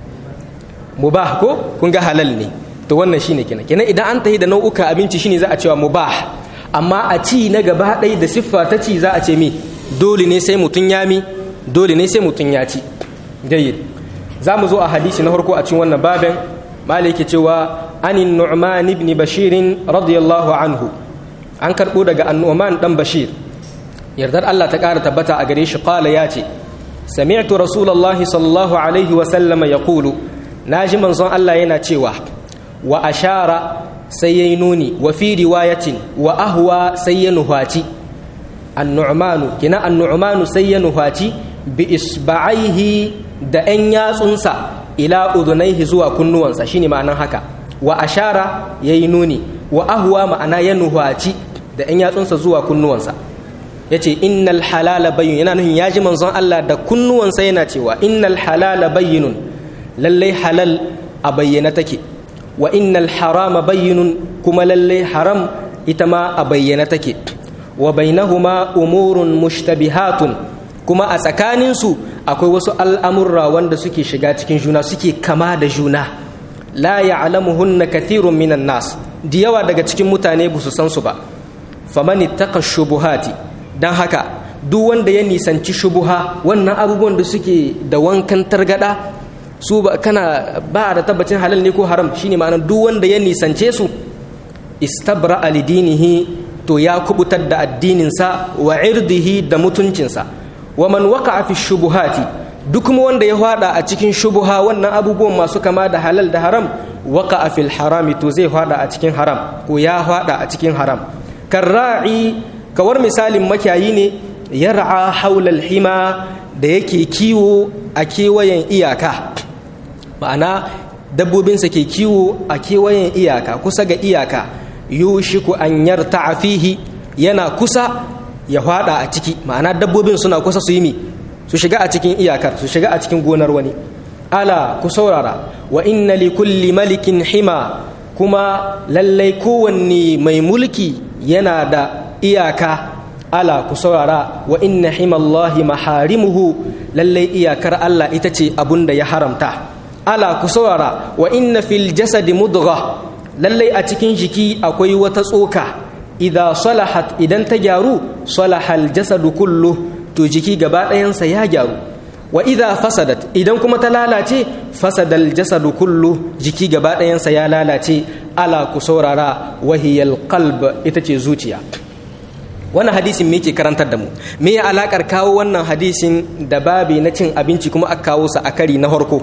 Speaker 1: mubah ko kun ga halal ne to wannan shine kenan kenan idan an tahi da nau'uka abinci shine za a cewa mubah amma a ci na gaba ɗaya da siffa ta ci za a ce mi dole ne sai mutum ya mi dole ne sai mutum ya ci jayyid za mu zo a hadisi na farko a cikin wannan babin maliki cewa anin nu'man ibn bashir radiyallahu anhu an karbo daga annu'man dan bashir yardar Allah ta ƙara tabbata a gare shi qala ya ce sami'tu rasulullahi sallallahu alaihi wa sallama yaqulu naji manzon Allah yana cewa wa ashara sai yayi nuni wa fi riwayatin wa ahwa sai ya nuhaci annu'manu kina annu'manu sai ya nuhaci bi isba'aihi da 'yan yatsunsa ila udunaihi zuwa kunnuwansa shine ma'anan haka wa ashara yayi nuni wa ahwa ma'ana ya nuhaci da 'yan yatsunsa zuwa kunnuwansa yace innal halala bayyin yana nuhin yaji manzon Allah da kunnuwansa yana cewa innal halala bayyinun lallai halal a bayyana take wa innal harama bayyinun kuma lallai haram ita ma a bayyana take wa bainahuma umurun mushtabihatun kuma a tsakaninsu akwai wasu al'amurra wanda suke shiga cikin juna suke kama da juna la ya'lamuhunna kathirun minan nas da yawa daga cikin mutane ba su san su ba faman ittaqa shubuhati dan haka duk wanda ya nisanci shubuha wannan abubuwan da suke da wankan targada su ba kana ba da tabbacin halal ne ko haram shine ma'anar duk wanda ya nisance su istabra alidinihi to ya kubutar da addininsa wa irdihi da mutuncinsa wa man waqa'a fi shubuhati duk kuma wanda ya hada a cikin shubuha wannan abubuwan masu kama da halal da haram waqa'a fil harami to zai hada a cikin haram ko ya hada a cikin haram karra'i kawar misalin makiyayi ne yar'a haula hima da yake kiwo a kewayen iyaka ma'ana dabbobinsa ke kiwo a kewayen iyaka kusa ga iyaka yushiku an yarta fihi yana kusa ya hwada a ciki ma'ana dabbobin suna kusa su yi mi su shiga a cikin iyakar su shiga a cikin gonar wani ala ku saurara wa inna li kulli malikin hima kuma lallai kowanne mai mulki yana da iyaka ala ku saurara wa inna himallahi maharimuhu lallai iyakar Allah ita ce abun da ya haramta ala ku saurara wa inna fil jasadi mudgha lallai a cikin jiki akwai wata tsoka idza salahat idan ta gyaru salahal jasadu kullu to jiki gaba ɗayansa ya gyaru wa idza fasadat idan kuma ta lalace fasadal jasadu kullu jiki gaba ɗayansa ya lalace ala ku saurara wahiyal qalb ita ce zuciya wannan hadisin me ke karantar da mu me ya alakar kawo wannan hadisin da babi na cin abinci kuma aka kawo sa a kari na harko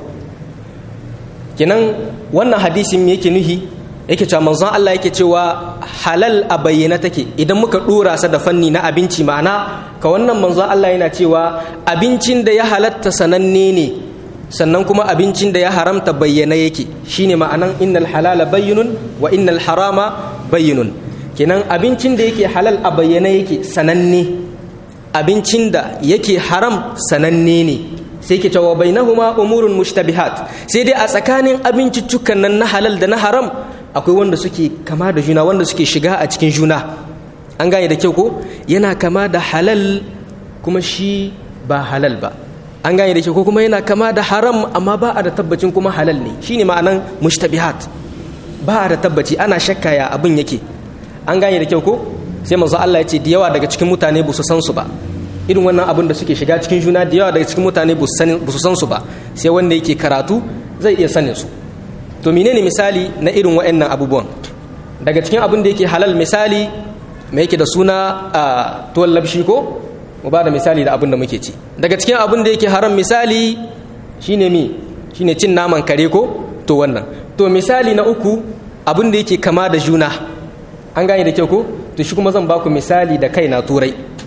Speaker 1: kenan wannan hadisin me yake nuhi yake cewa manzon Allah yake cewa halal a bayyana take idan muka dora sa da fanni na abinci ma'ana ka wannan manzon Allah yana cewa abincin da ya halatta sananne ne sannan kuma abincin da ya haramta bayyana yake shine ma'anan innal halala bayyinun wa innal harama bayyinun kenan abincin da yake halal a bayyana yake sananne abincin da yake haram sananne ne sai ke cewa bainahuma umurun mushtabihat sai dai a tsakanin abinciccukan nan na halal da na haram akwai wanda suke kama da juna wanda suke shiga a cikin juna an gane da kyau ko yana kama da halal kuma shi ba halal ba an gane da kyau ko kuma yana kama da haram amma ba a da tabbacin kuma halal ne shine ma'anan mushtabihat ba a da tabbaci ana shakka ya abin yake an gane da kyau ko sai manzo Allah ya ce da yawa daga cikin mutane ba su san su ba irin wannan abin da suke shiga cikin juna da yawa daga cikin mutane ba su san su ba sai wanda yake karatu zai iya sanin su to menene misali na irin waɗannan abubuwan daga cikin abin da yake halal misali mai yake da suna a tuwon labshi ko mu ba da misali da abin da muke ci daga cikin abin da yake haram misali shine mi shine cin naman kare ko to wannan to misali na uku abin da yake kama da juna an gane da kyau ko to shi kuma zan baku misali da kai na turai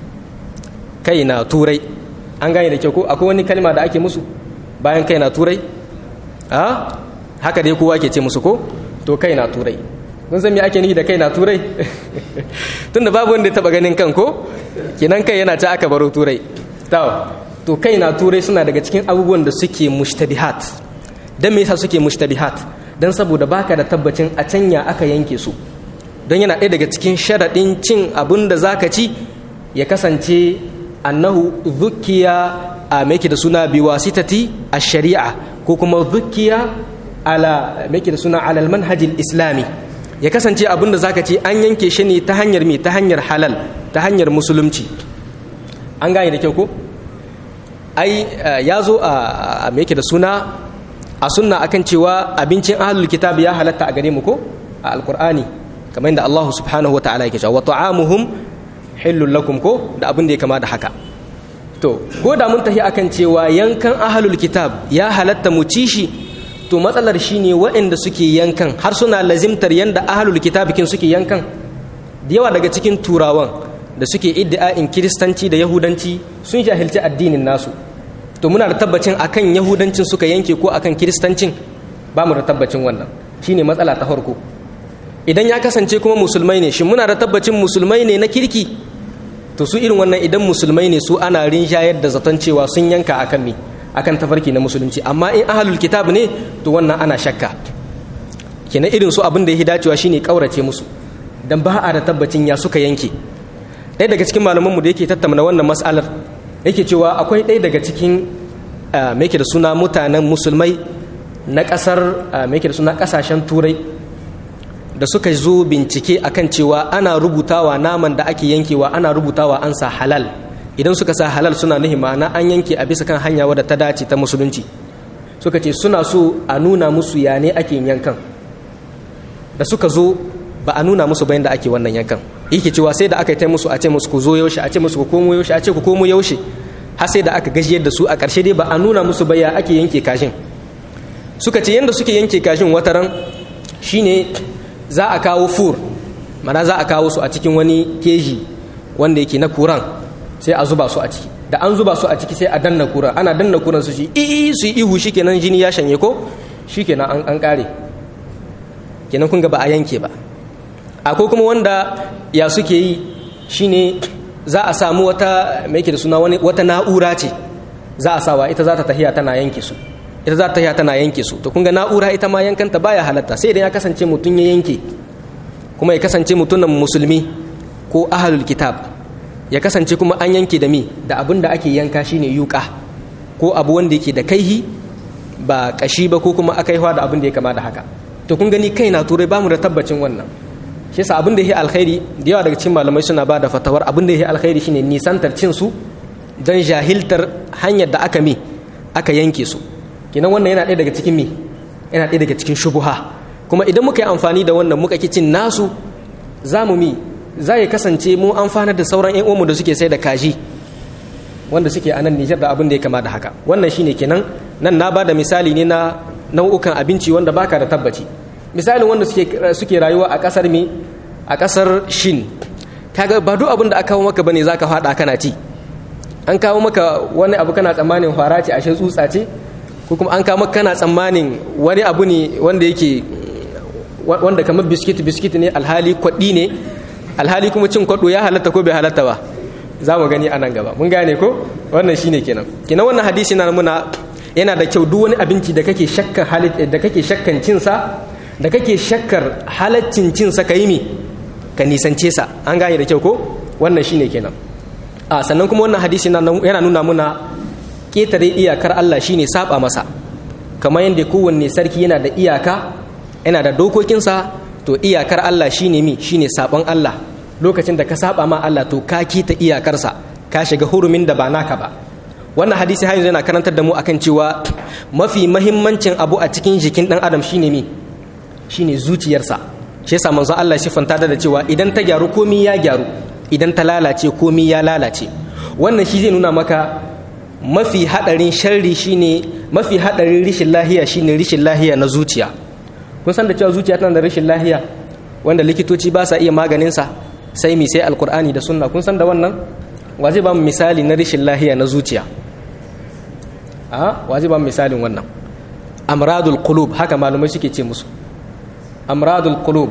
Speaker 1: kai na turai an gane da kyau ko akwai wani kalma da ake musu bayan kai na turai a haka dai kowa ke ce musu ko to kai na turai kun san me ake nufi da kai na turai tunda babu wanda ya taba ganin kan ko kenan kai yana ci aka baro turai to kai na turai suna daga cikin abubuwan da suke mushtabihat dan me yasa suke mushtabihat dan saboda baka da tabbacin a canya aka yanke su don yana ɗaya daga cikin sharaɗin cin abin da zaka ci ya kasance annahu zukiya a meke da suna biwasitati a shari'a ko kuma zukiya ala meke da suna alal manhajil islami ya kasance abin da zaka ce an yanke shi ne ta hanyar me ta hanyar halal ta hanyar musulunci an gane da kyau ko ai ya zo a meke da suna a sunna akan cewa abincin ahlul kitab ya halatta a gare mu ko a alqur'ani kamar yadda Allah subhanahu wa ta'ala yake cewa wa ta'amuhum hillul lakum ko da abin da ya kama da haka to ko da mun tafi akan cewa yankan ahlul kitab ya halatta mu ci shi to matsalar shine waɗanda suke yankan har suna lazimtar yanda ahlul kitab kin suke yankan da yawa daga cikin turawan da suke iddia'in kiristanci da yahudanci sun jahilci addinin nasu to muna da tabbacin akan yahudancin suka yanke ko akan kiristancin ba mu da tabbacin wannan shine matsala ta farko idan ya kasance kuma musulmai ne shin muna da tabbacin musulmai ne na kirki to su irin wannan idan musulmai ne su ana rinjayar da zaton cewa sun yanka akan me akan tafarki na musulunci amma in ahlul kitab ne to wannan ana shakka kenan irin su abin da ya dacewa shine kaurace musu dan ba a da tabbacin ya suka yanke ɗaya daga cikin malamanmu da yake tattauna wannan mas'alar yake cewa akwai ɗaya daga cikin me da suna mutanen musulmai na ƙasar me da suna ƙasashen turai da suka zo bincike akan cewa ana rubutawa naman da ake yankewa ana rubutawa an sa halal idan suka sa halal suna nuhi ma'ana an yanke a bisa kan hanya wadda ta dace ta musulunci suka ce suna so a nuna musu ya ne ake yankan da suka zo ba a nuna musu bayan da ake wannan yankan yake cewa sai da aka yi ta musu a ce musu ku zo yaushe a ce musu ku komo yaushe a ce ku komo yaushe har sai da aka gajiyar da su a ƙarshe dai ba a nuna musu baya ake yanke kashin suka ce yadda suke yanke kashin wataran shine za a kawo fur mana za a kawo su a cikin wani keji wanda yake na kuran sai a zuba su a ciki da an zuba su a ciki sai a danna kuran ana danna kuran su shi ii su yi ihu shi kenan jini ya shanye ko shikenan an an kare kenan kun ga ba a yanke ba akwai kuma wanda ya suke yi shine za a samu wata mai yake da suna wani wata na'ura ce za a sawa ita za ta tahiya tana yanke su ita za ta tahiya tana yanke su to kun ga na'ura ita ma yankanta baya halatta sai idan ya kasance mutum ya yanke kuma ya kasance mutumin musulmi ko ahlul kitab ya kasance kuma an yanke da mi da abin da ake yanka shine yuka ko abu wanda yake da kaihi ba kashi ba ko kuma akaiwa da abin da ya kama da haka to kun gani kai na turai bamu da tabbacin wannan shi yasa abin da yake alkhairi da yawa daga cikin malamai suna ba da fatawar abin da yake alkhairi shine nisantar cin su don jahiltar hanyar da aka mi aka yanke su kenan wannan yana ɗaya daga cikin mi yana ɗaya daga cikin shubuha kuma idan muka yi amfani da wannan muka ki cin nasu za mu mi za ya kasance mu amfanar da sauran 'yan uwanmu da suke sai da kaji wanda suke a nan Nijar da abin da ya kama da haka wannan shine kenan nan na ba da misali ne na nau'ukan abinci wanda baka da tabbaci misalin wanda suke suke rayuwa a kasar mi a kasar Shin kaga ba duk abin da aka kawo maka bane zaka fada kana ci an kawo maka wani abu kana tsammanin fara ce ashe tsutsa ce ko kuma an kawo maka kana tsammanin wani abu ne wanda yake wanda kamar biskit biskit ne alhali kwaɗi ne alhali kuma cin kwaɗo ya halatta ko bai halatta ba za mu gani a nan gaba mun gane ko wannan shine kenan kenan wannan hadisi na muna yana da kyau duk wani abinci da kake shakkar halit da kake shakkan cin sa da kake shakkar halaccin cin sa kai mi ka nisance sa an gane da kyau ko wannan shine kenan a sannan kuma wannan hadisi yana nuna muna ketare iyakar Allah shine saba masa kamar yadda kowanne sarki yana da iyaka yana da dokokinsa to iyakar Allah shine mi shine sabon Allah lokacin da ka saba ma Allah to ka kita iyakarsa ka shiga hurumin da ba naka ba wannan hadisi har yanzu yana karantar da mu akan cewa mafi mahimmancin abu a cikin jikin dan adam shine mi shine zuciyarsa shi yasa manzo Allah shi fanta da cewa idan ta gyaru komi ya gyaru idan ta lalace komi ya lalace wannan shi zai nuna maka mafi hadarin sharri shine mafi hadarin rishin lahiya shine rishin lahiya na zuciya kun san da cewa zuciya tana da rashin lahiya wanda likitoci ba sa iya maganinsa sai mi sai alkur'ani da sunna kun san da wannan wa zai ba mu misali na rashin lahiya na zuciya a wa zai ba mu misalin wannan amradul qulub haka malumai suke ce musu amradul qulub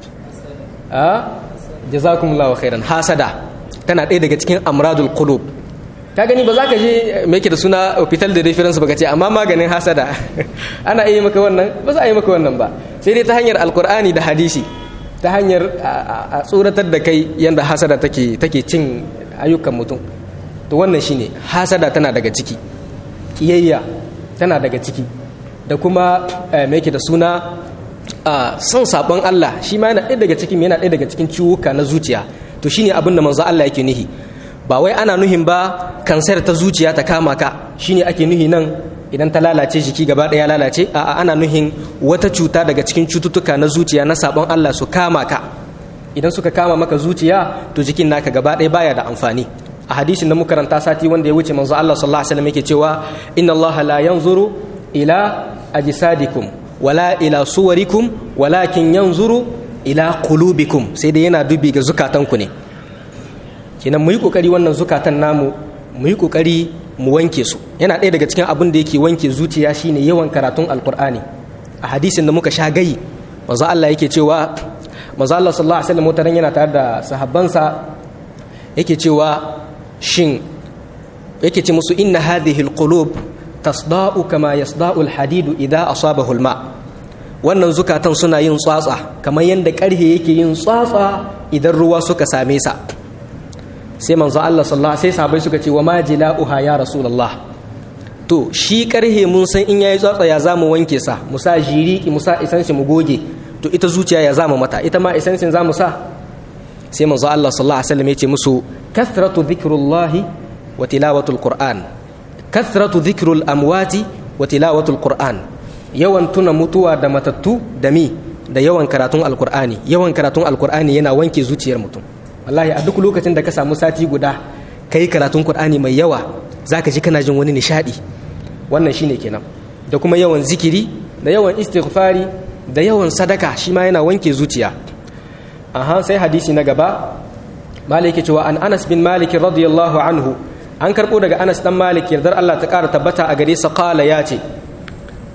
Speaker 1: a jazakumullahu khairan hasada tana ɗaya daga cikin amradul qulub ka gani ba za ka je mai da suna hospital da reference baka ce amma maganin hasada ana iya maka wannan ba za a yi maka wannan ba sai dai ta hanyar alkur'ani da hadisi ta hanyar a tsoratar da kai yadda hasada take take cin ayyukan mutum to wannan shine hasada tana daga ciki kiyayya tana daga ciki da kuma mai da suna son sabon Allah shi ma yana ɗaya daga cikin yana ɗaya daga cikin ciwuka na zuciya to shine abin da manzo Allah yake nihi ba wai ana nuhin ba kansar ta zuciya ta kama ka shine ake nuhi nan idan ta lalace jiki gaba ɗaya lalace a'a ana nuhin wata cuta daga cikin cututtuka na zuciya na sabon Allah su kama ka idan suka kama maka zuciya to jikin naka gaba ɗaya baya da amfani a hadisin da muka karanta sati wanda ya wuce manzo Allah sallallahu alaihi wasallam yake cewa inna Allah la yanzuru ila ajsadikum wala ila suwarikum walakin yanzuru ila qulubikum sai dai yana dubi ga zukatanku ne kenan mu yi kokari wannan zukatan namu mu yi kokari mu wanke su yana ɗaya daga cikin abin da yake wanke zuciya shine yawan karatun alkur'ani a hadisin da muka sha gayi manzo Allah yake cewa manzo Allah sallallahu alaihi wasallam mutaran yana tare da sahabbansa yake cewa shin yake ce musu inna hadhihi alqulub tasda'u kama yasda'u alhadidu idha asabahu alma wannan zukatan suna yin tsatsa kamar yadda karhe yake yin tsatsa idan ruwa suka same sa sai manzo Allah sallallahu sai sahabbai suka ce wa ma jila'uha ya rasulullah to shi karhe mun san in yayi tsatsa ya zamu wanke sa mu sa jiriki mu sa isansi mu goge to ita zuciya ya zamu mata ita ma isansin zamu sa sai manzo Allah sallallahu alaihi wasallam ya ce musu kathratu dhikrullahi wa tilawatul qur'an kathratu dhikrul amwati wa tilawatul qur'an yawan tuna mutuwa da matattu da mi da yawan karatun alqur'ani yawan karatun alqur'ani yana wanke zuciyar mutum wallahi a duk lokacin da ka samu sati guda kai karatun qur'ani mai yawa zaka ji kana jin wani nishadi wannan shine kenan da kuma yawan zikiri da yawan istighfari da yawan sadaka shi ma yana wanke zuciya aha sai hadisi na gaba malik cewa an anas bin malik radiyallahu anhu an karbo daga anas dan malik yardar Allah ta kara tabbata a gare sa qala ya ce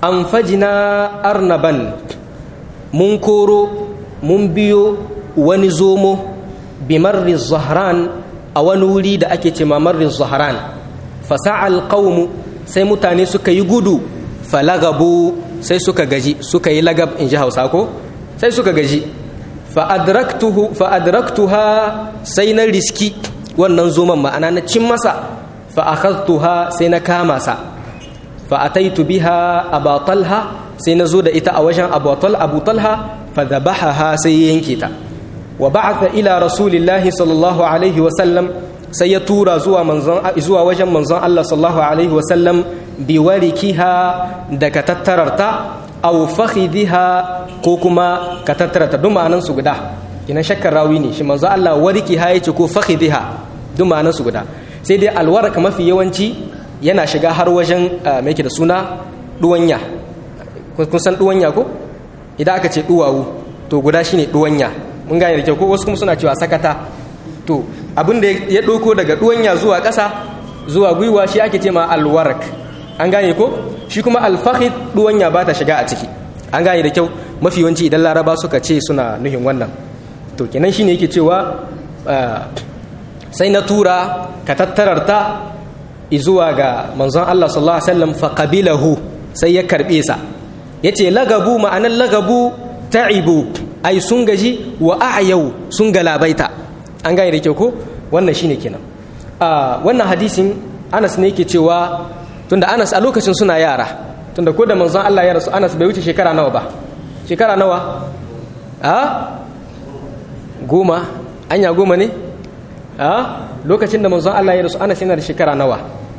Speaker 1: an fajina arnaban mun koro mun biyo wani zomo bimarri zahran a wani wuri da ake ce mamarri zahran fasa'al qaumu sai mutane suka yi gudu falagabu sai suka gaji suka yi lagab in ji hausa ko sai suka gaji fa'adraktuha sai na riski wannan zoman ma'ana na cin masa fa'akhadtuha sai na kama sa fa'ataitu biha abatalha sai na zo da ita a wajen abatal abutalha fadhabahaha sai yanke ta wa ba'atha ila rasulillahi sallallahu alaihi wa sallam sai ya tura zuwa manzon zuwa wajen manzon Allah sallallahu alaihi wa sallam biwarikiha daga tattararta aw fakhidha ko kuma ka tattararta duk ma'anan su guda ina shakkar rawi ne shi manzo Allah warikiha yace ko fakhidha duk ma'anan su guda sai dai alwaraka mafi yawanci yana shiga har wajen me yake da suna duwanya kun san duwanya ko idan aka ce duwawu to guda shine duwanya mun gane da kyau ko wasu kuma suna cewa sakata to abin da ya ɗauko daga duwanya zuwa ƙasa zuwa gwiwa shi ake ce ma alwarak an gane ko shi kuma alfahid duwanya ba ta shiga a ciki an gane da kyau mafi yawanci idan laraba suka ce suna nuhin wannan to kenan shine yake cewa sai na tura ka tattararta zuwa ga manzon Allah sallallahu alaihi wasallam fa qabilahu sai ya karbe sa yace lagabu ma'anan lagabu ta'ibu ai sun gaji wa a'yau sun galabaita an gane da kyau ko wannan shine kenan a wannan hadisin Anas ne yake cewa tunda Anas a lokacin suna yara tunda ko da manzon Allah ya rasu Anas bai wuce shekara nawa ba shekara nawa a goma anya goma ne a lokacin da manzon Allah ya rasu Anas yana da shekara nawa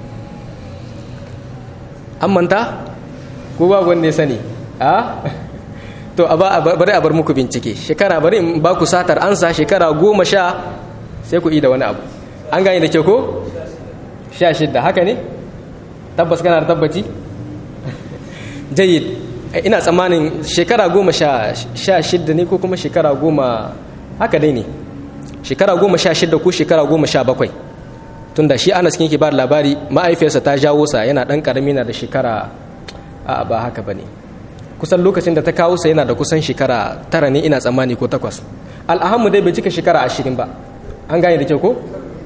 Speaker 1: an manta ko ba wanda ya sani a to bari a bar muku bincike shekara bari in ba ku satar ansa shekara goma sha sai ku da wani abu an gane da ke ko sha shidda haka ne tabbas kana da tabbaci jayyid ina tsammanin shekara goma sha shidda ne ko kuma shekara goma haka dai ne shekara goma sha shidda ko shekara goma sha bakwai tunda shi anas kin ke ba labari ma'aifiyarsa ta jawo sa yana dan karami na da shekara a ba haka bane kusan lokacin da ta kawo sa yana da kusan shekara tara ne ina tsammani ko takwas al'ahammu dai bai cika shekara ashirin ba an gane da kyau ko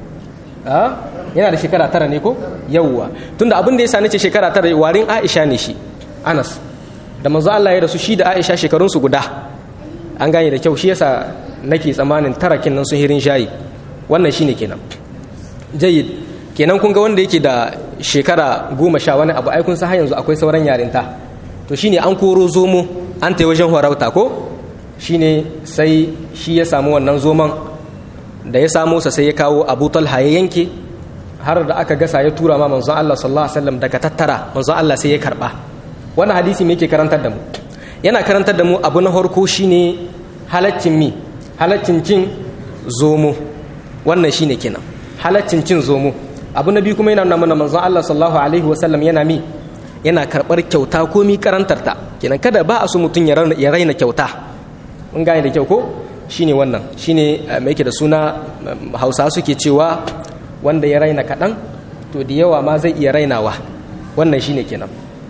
Speaker 1: a yana da shekara tara ne ko yawwa tunda abin da ya sani ce shekara tara warin aisha ne shi anas da manzo Allah ya rasu shi da aisha shekarunsu guda an gane da kyau shi yasa nake tsammanin tarakin nan sun hirin shayi wannan shine kenan jayyid kenan kun ga wanda yake da shekara goma sha wani abu ai kun san har yanzu akwai sauran yarinta to shine an koro zomo an ta wajen horauta ko shine sai shi ya samu wannan zoman da ya samu sa sai ya kawo abu talha ya yanke har da aka gasa ya tura ma manzon Allah sallallahu alaihi wasallam daga tattara manzon Allah sai ya karba wannan hadisi me yake karantar da mu yana karantar da mu abu na farko shine halaccin mi halaccin cin zomo wannan shine kenan halaccin cin zomo abu na biyu kuma yana nuna mana manzon Allah sallallahu alaihi wasallam yana mi yana karɓar kyauta ko mi karantarta kenan kada ba a so mutum ya raina kyauta mun gane da kyau ko shine wannan shine mai yake da suna hausa suke cewa wanda ya raina kaɗan to da yawa ma zai iya rainawa wannan shine kenan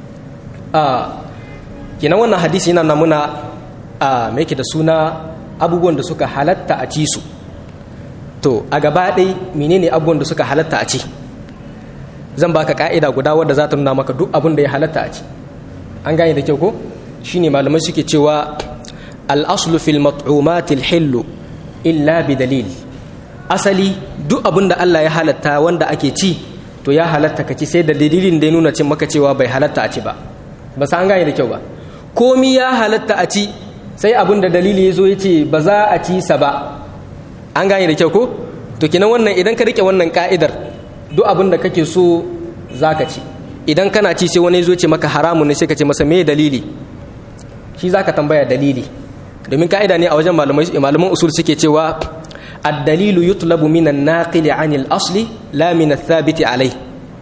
Speaker 1: a kenan wannan hadisi yana namuna a mai yake da suna abubuwan da suka halatta a ci su to a gaba ɗai menene abubuwan da suka halatta a ci zan baka ka'ida guda wadda za ta nuna maka duk abin da ya halatta a ci an gane da kyau ko shine malamai suke cewa al-aslu fil mat'umati al-hillu illa bi dalil asali duk abin da Allah ya halatta wanda ake ci to ya halatta ka ci sai da dalilin da ya nuna cin maka cewa bai halatta a ci ba ba sa an gane da kyau ba komi ya halatta a ci sai abin da dalili ya zo ya ce ba za a ci sa ba an gane da kyau ko to kinan wannan idan ka rike wannan ka'idar duk abin da kake so za ka ci idan kana ci sai wani zo ce maka haramun ne sai ka ce masa me dalili shi za ka tambaya dalili domin ka'ida ne a wajen malaman usul suke cewa ad-dalilu yutlabu min an-naqil 'an al-asli la min ath-thabit alai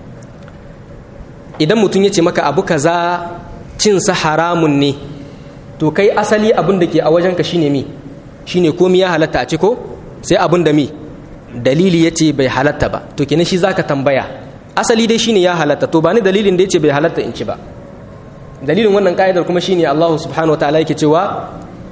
Speaker 1: idan mutum ya ce maka abu kaza cin sa haramun ne to kai asali abin da ke a wajenka shine mi shine komai ya halatta a ci ko sai abin da mi dalili ya ce bai halatta ba to kenan shi zaka tambaya asali dai shine ya halatta to ba ni dalilin da ya ce bai halatta in ci ba dalilin wannan ka'idar kuma shine Allah subhanahu wa ta'ala yake cewa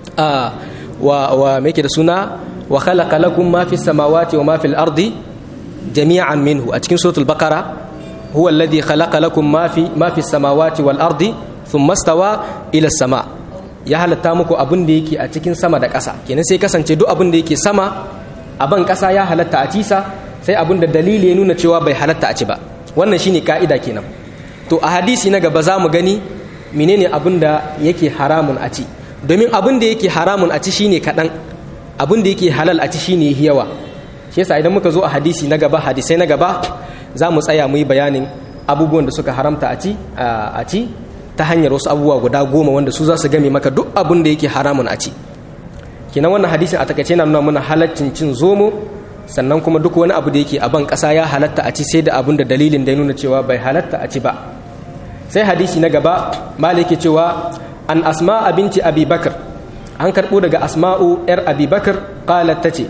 Speaker 1: wa wa me yake da suna wa khalaqa lakum ma fis samawati wa ma fil ardi jami'an minhu a cikin suratul baqara huwa alladhi khalaqa lakum ma fi ma fis samawati wal ardi thumma stawa ila sama ya halatta muku abin da yake a cikin sama da ƙasa kenan sai kasance duk abin da yake sama a ban ƙasa ya halatta a cisa sai abin da dalili ya nuna cewa bai halatta a ci ba wannan shine ka'ida kenan to a hadisi na gaba za mu gani menene abin da yake haramun a ci domin abin da yake haramun a ci shine kaɗan abin da yake halal a ci shine yawa shi yasa idan muka zo a hadisi na gaba hadisai na gaba za mu tsaya mu yi bayanin abubuwan da suka haramta a ci a ci ta hanyar wasu abubuwa guda goma wanda su za su game maka duk abin da yake haramun a ci kenan wannan hadisin a takaice na nuna mana halaccin cin zomo sannan kuma duk wani abu da yake a ban ƙasa ya halatta a ci sai da abin da dalilin da ya nuna cewa bai halatta a ci ba sai hadisi na gaba maliki cewa an asma binti abi bakar an karɓo daga asma'u yar abi bakar qalat tace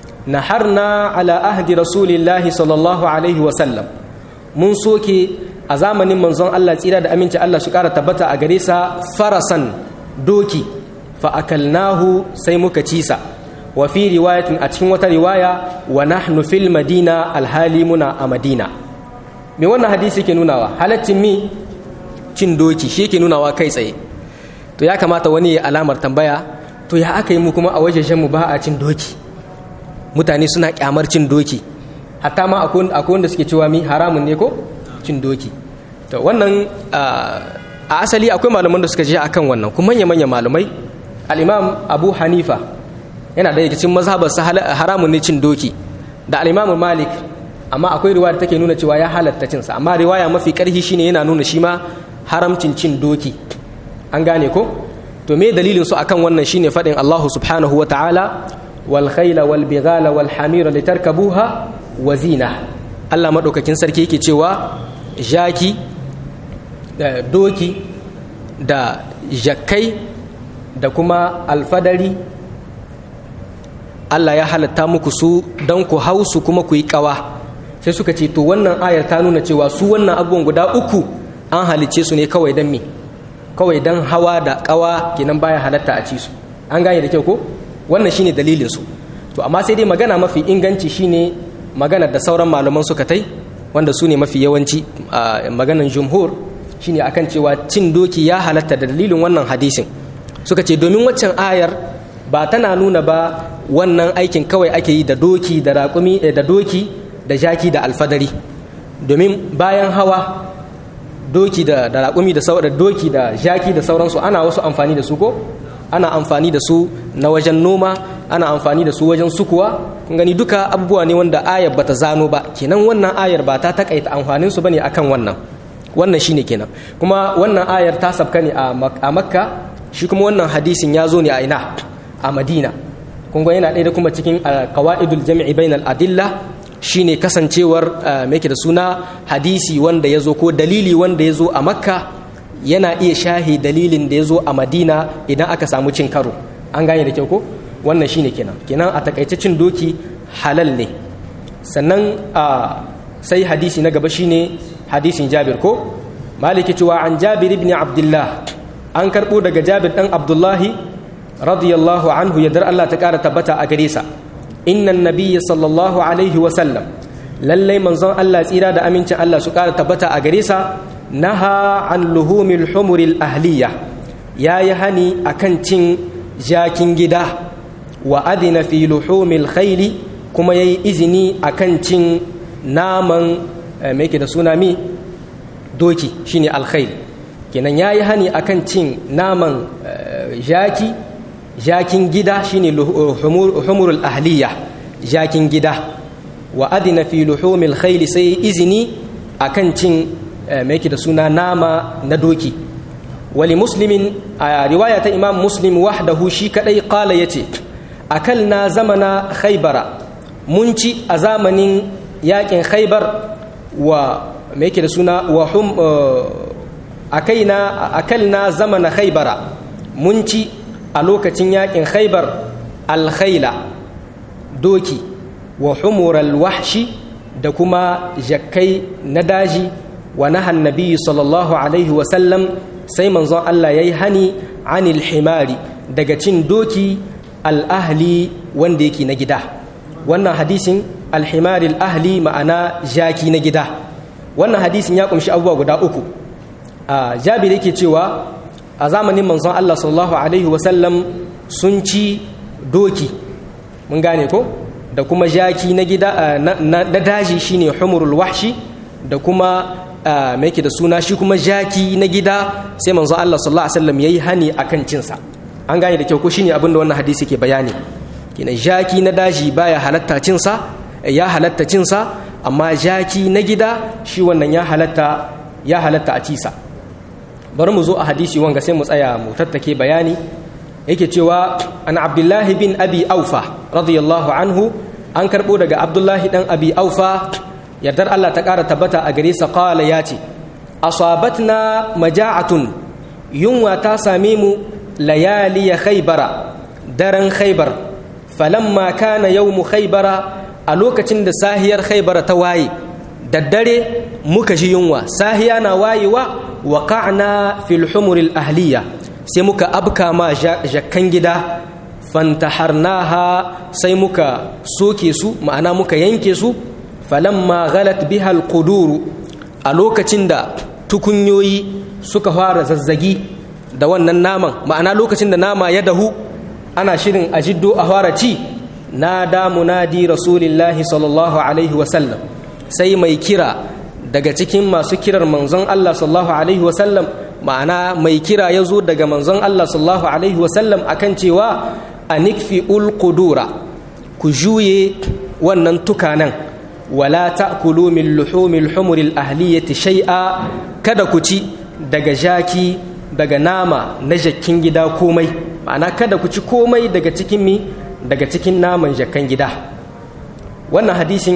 Speaker 1: naharna ala ahdi rasulillahi sallallahu alaihi wa sallam mun soke a zamanin manzon Allah tsira da aminci Allah su ƙara tabbata a gare sa farasan doki fa akalnahu sai muka ci sa wa fi riwayatin a cikin wata riwaya wa nahnu fil madina alhali muna a madina me wannan hadisi ke nunawa halaccin mi cin doki shi ke nunawa kai tsaye to ya kamata wani ya alamar tambaya to ya aka yi mu kuma a wajejen mu ba a cin doki mutane suna kyamar cin doki hatta ma akwai wanda suke cewa mi haramun ne ko cin doki to wannan a asali akwai malaman da suka je akan wannan kuma manya manya malamai al-imam abu hanifa yana da cikin mazhabar haramun ne cin doki da al-imam malik amma akwai riwaya da take nuna cewa ya halatta cinsa amma riwaya mafi karhi shine yana nuna shi ma haramcin cin doki an gane ko to me dalilin su akan wannan shine fadin Allah subhanahu wa ta'ala wal khayla wal bighala wal hamira litarkabuha wa zina Allah madaukakin sarki yake cewa jaki da doki da jakkai da kuma alfadari Allah ya halatta muku su don ku hausu kuma ku yi kawa sai suka ce to wannan ayar ta nuna cewa su wannan abubuwan guda uku an halice su ne kawai don me kawai don hawa da kawa kenan baya halatta a ci su an gane da kyau ko wannan shine dalilin su to amma sai dai magana mafi inganci shine magana da sauran malaman suka tai wanda su ne mafi yawanci a maganan jumhur shine akan cewa cin doki ya halatta da dalilin wannan hadisin suka ce domin waccan ayar ba tana nuna ba wannan aikin kawai ake yi da doki da raƙumi da doki da jaki da alfadari domin bayan hawa doki da da raƙumi da sauran doki da jaki da sauransu ana wasu amfani da su ko ana amfani da su na wajen noma ana amfani da su wajen sukuwa kun gani duka abubuwa ne wanda ayar bata zano ba kenan wannan ayar ba ta takaita amfanin su bane akan wannan wannan shine kenan kuma wannan ayar ta sabka ne a makka shi kuma wannan hadisin ya zo ne a ina a madina kun yana ɗaya da kuma cikin qawaidul jam'i bainal adilla shine kasancewar mai da suna hadisi wanda ya zo ko dalili wanda ya zo a makka yana iya shahi dalilin da ya zo a madina idan aka samu cin karo an gane da kyau ko wannan shine kenan kenan a takaice cin doki halal ne sannan sai hadisi na gaba shine hadisin jabir ko maliki cewa an jabir ibn abdullah an karbo daga jabir dan abdullahi radiyallahu anhu yadda Allah ta kara tabbata a gare sa innan nabiyya sallallahu alaihi wa sallam lallai manzon Allah tsira da amincin Allah su kara tabbata a gare sa naha an luhumil humuril ahliya yayi hani akan cin jakin gida wa adina fi luhumil khayli kuma yayi izini akan cin naman me yake da suna mi doki shine alkhayl kenan yayi hani akan cin naman jaki jakin gida shine humurul ahliya jakin gida wa adina fi luhumil khayli sai izini akan cin me yake da suna nama na doki wali muslimin a riwaya ta imam muslim wahdahu shi kadai qala yace akalna zamana khaybara mun ci a zamanin yakin khaybar wa me yake da suna wa hum akaina akalna zamana khaybara mun ci a lokacin yakin khaybar alkhaila doki wa humural wahshi da kuma jakkai na daji wa nahan nabiyyu sallallahu alaihi wasallam sai manzon Allah yayi hani anil himari daga cin doki al-ahli wanda yake na gida wannan hadisin al-himari al-ahli ma'ana jaki na gida wannan hadisin ya kumshi abubuwa guda uku a jabir yake cewa a zamanin manzon Allah sallallahu alaihi wasallam sun ci doki mun gane ko da kuma jaki na gida na daji shine humurul wahshi da kuma mai yake da suna shi kuma jaki na gida sai manzon Allah sallallahu alaihi wasallam yayi hani akan cin sa an gane da kyau ko shine abin da wannan hadisi ke bayani kenan jaki na daji baya halatta cin sa ya halatta cin sa amma jaki na gida shi wannan ya halatta ya halatta a cisa bari mu zo a hadisi wanga sai mu tsaya mu tattake bayani yake cewa an abdullahi bin abi aufa radiyallahu anhu an karbo daga abdullahi dan abi aufa yardar Allah ta ƙara tabbata a gare sa qala ya ce asabatna maja'atun yunwa ta same mu layali khaybara daren khaybar falamma kana yawmu khaybara a lokacin da sahiyar khaybara ta waye daddare muka ji yunwa sahiya na wayewa wa ka'na fil humuril ahliya sai muka abka ma jakkan gida fantaharnaha sai muka soke su ma'ana muka yanke su falamma ghalat biha alquduru a lokacin da tukunyoyi suka fara zazzagi da wannan naman ma'ana lokacin da nama ya dahu ana shirin a jiddo a fara ci nada munadi rasulillahi sallallahu alaihi wasallam sai mai kira daga cikin masu kirar manzon Allah sallallahu alaihi wasallam ma'ana mai kira ya zo daga manzon Allah sallallahu alaihi wasallam akan cewa a nikfi ulqudura ku juye wannan tukanan wala ta'kulu min luhumil humuril ahliyati shay'a kada ku ci daga jaki daga nama na jakkin gida komai ma'ana kada ku ci komai daga cikin mi daga cikin naman jakkan gida wannan hadisin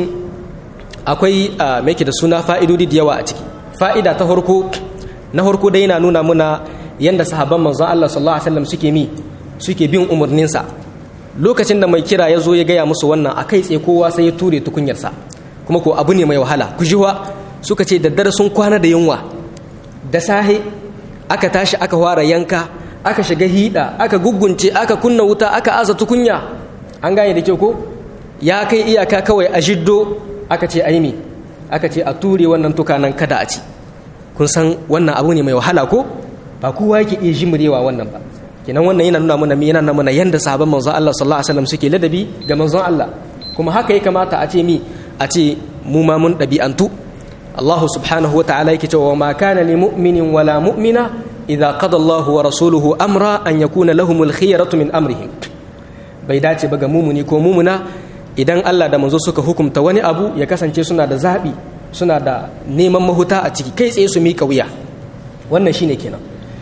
Speaker 1: akwai mai da suna fa'idodi da yawa a ciki fa'ida ta harko na harko dai yana nuna muna yadda sahabban manzon Allah sallallahu alaihi wasallam suke mi suke bin umarninsa lokacin da mai kira ya zo ya gaya musu wannan a kai tsaye kowa sai ya ture tukunyarsa kuma ko abu ne mai wahala ku jiwa suka ce daddare sun kwana da yunwa da sahe aka tashi aka fara yanka aka shiga hida aka gugunce aka kunna wuta aka aza tukunya an gane da kyau ko ya kai iyaka kawai a jiddo aka ce aimi aka ce a ture wannan tukanan kada a ci kun san wannan abu ne mai wahala ko ba kowa yake iya jimurewa wannan ba kenan wannan yana nuna mana yana nuna mana yanda sahabban manzon Allah sallallahu alaihi wasallam suke ladabi ga manzon Allah kuma haka ya kamata a ce mi a ce mu ma mun dabi'antu Allah subhanahu wa ta'ala yake cewa ma kana li mu'minin wala mu'mina idza qada Allahu wa rasuluhu amra an yakuna lahumul khiyaratu min amrihim bai dace ba ga mumuni ko mumuna idan Allah da manzo suka hukumta wani abu ya kasance suna da zaɓi suna da neman mahuta a ciki kai tsaye su miƙa wuya wannan shine kenan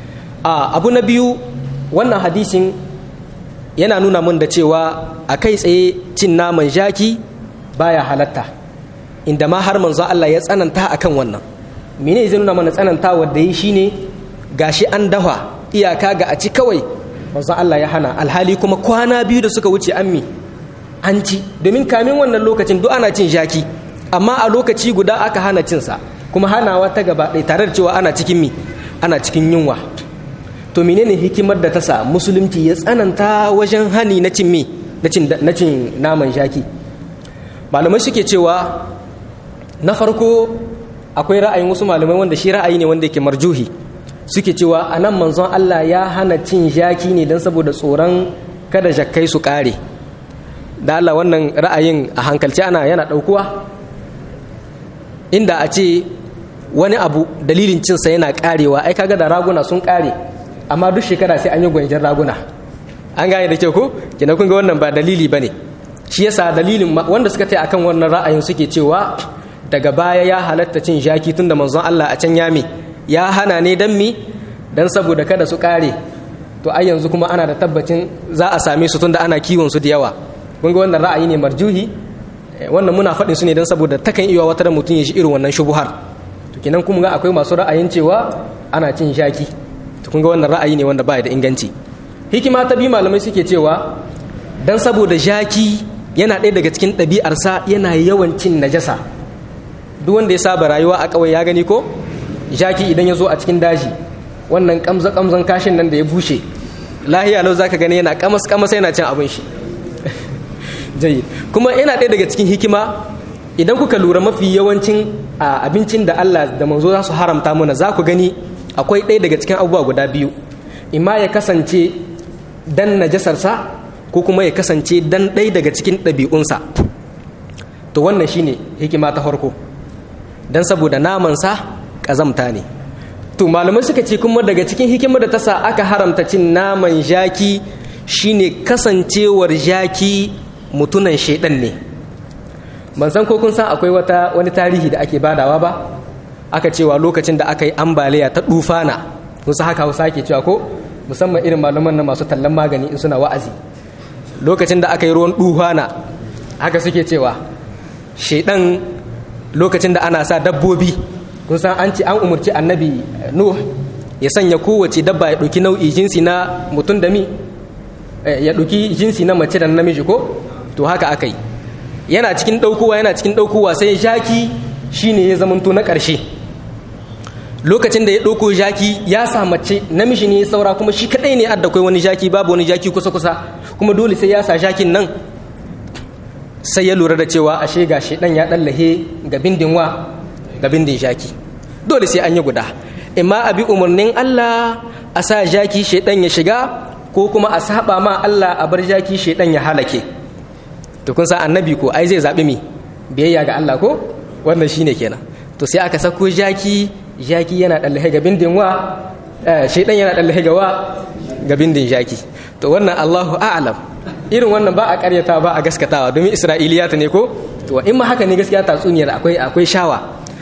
Speaker 1: a abu na biyu wannan hadisin yana nuna mun da cewa a kai tsaye cin naman jaki baya halatta inda ma har manzo Allah ya tsananta akan wannan mene zai nuna mana tsananta wanda yi shine gashi an dafa iyaka ga a ci kawai manzo Allah ya hana alhali kuma kwana biyu da suka wuce ammi an ci domin kamin wannan lokacin duk ana cin jaki amma a lokaci guda aka hana cinsa kuma hanawa ta gaba ɗaya tare da cewa ana cikin mi ana cikin yunwa to menene hikimar da ta sa musulunci ya tsananta wajen hani na cin mi na cin naman jaki malamai suke cewa na farko akwai ra'ayin wasu malamai wanda shi ra'ayi ne wanda yake marjuhi suke cewa a nan manzon Allah ya hana cin jaki ne don saboda tsoron kada jakkai su ƙare da Allah wannan ra'ayin a hankalci ana yana ɗaukuwa inda a ce wani abu dalilin cinsa yana ƙarewa ai kaga da raguna sun ƙare amma duk shekara sai an yi gwanjar raguna an gane da kyau ko kina kun ga wannan ba dalili bane shi yasa dalilin wanda suka tai akan wannan ra'ayin suke cewa daga baya ya halatta cin jaki tunda manzon Allah a can ya me ya hana ne dan mi dan saboda kada su ƙare to ai yanzu kuma ana da tabbacin za a same su tunda ana kiwon su da yawa kun ga wannan ra'ayi ne marjuhi wannan muna faɗin su ne don saboda takan iya wata mutum ya shi irin wannan shubuhar to kenan kuma ga akwai masu ra'ayin cewa ana cin shaki to kun ga wannan ra'ayi ne wanda ba da inganci hikima ta bi malamai suke cewa dan saboda jaki yana ɗaya daga cikin ɗabi'arsa yana yawan cin najasa duk wanda ya saba rayuwa a ƙauye ya gani ko jaki idan ya zo a cikin daji wannan kamza kamzan kashin nan da ya bushe lahiya lau zaka gani yana kamas kamas yana cin abin shi jayi kuma yana ɗaya daga cikin hikima idan kuka lura mafi yawancin abincin da Allah da manzo za su haramta mana za ku gani akwai ɗaya daga cikin abubuwa guda biyu imma ya kasance dan najasarsa ko kuma ya kasance dan ɗaya daga cikin ɗabi'unsa to wannan shine hikima ta farko dan saboda namansa ƙazamta ne to malamai suka ce kuma daga cikin hikimar da ta sa aka haramta cin naman jaki shine kasancewar jaki mutunan shaidan ne ban san ko kun san akwai wata wani tarihi da ake badawa ba aka cewa lokacin da aka yi ambaliya ta dufana musu haka hausa ke cewa ko musamman irin malaman na masu tallan magani in suna wa'azi lokacin da aka yi ruwan dufana haka suke cewa shaidan lokacin da ana sa dabbobi kun san an ce an umarci annabi nuh ya sanya kowace dabba ya ɗauki nau'i jinsi na mutum da mi ya ɗauki jinsi na mace da namiji ko to haka aka yi yana cikin ɗaukowa yana cikin ɗaukowa sai jaki shine ya zamanto na ƙarshe lokacin da ya ɗauko jaki ya sa mace namiji ne ya saura kuma shi kaɗai ne adda kai wani jaki babu wani jaki kusa kusa kuma dole sai ya sa jakin nan sai ya lura da cewa ashe ga shi ɗan ya ɗallahe ga bindin wa ga bindin jaki dole sai an yi guda imma a bi umarnin Allah a sa jaki shaidan ya shiga ko kuma a saba ma Allah a bar jaki shaidan ya halake to kun san annabi ko ai zai zabi mi biyayya ga Allah ko wannan shine kenan to sai aka sako jaki jaki yana dallahe ga bindin wa shaidan yana dallahe ga wa ga bindin jaki to wannan Allahu a'lam irin wannan ba a karyata ba a gaskatawa domin isra'iliyata ne ko to in ma haka ne gaskiya tatsuniyar akwai akwai shawa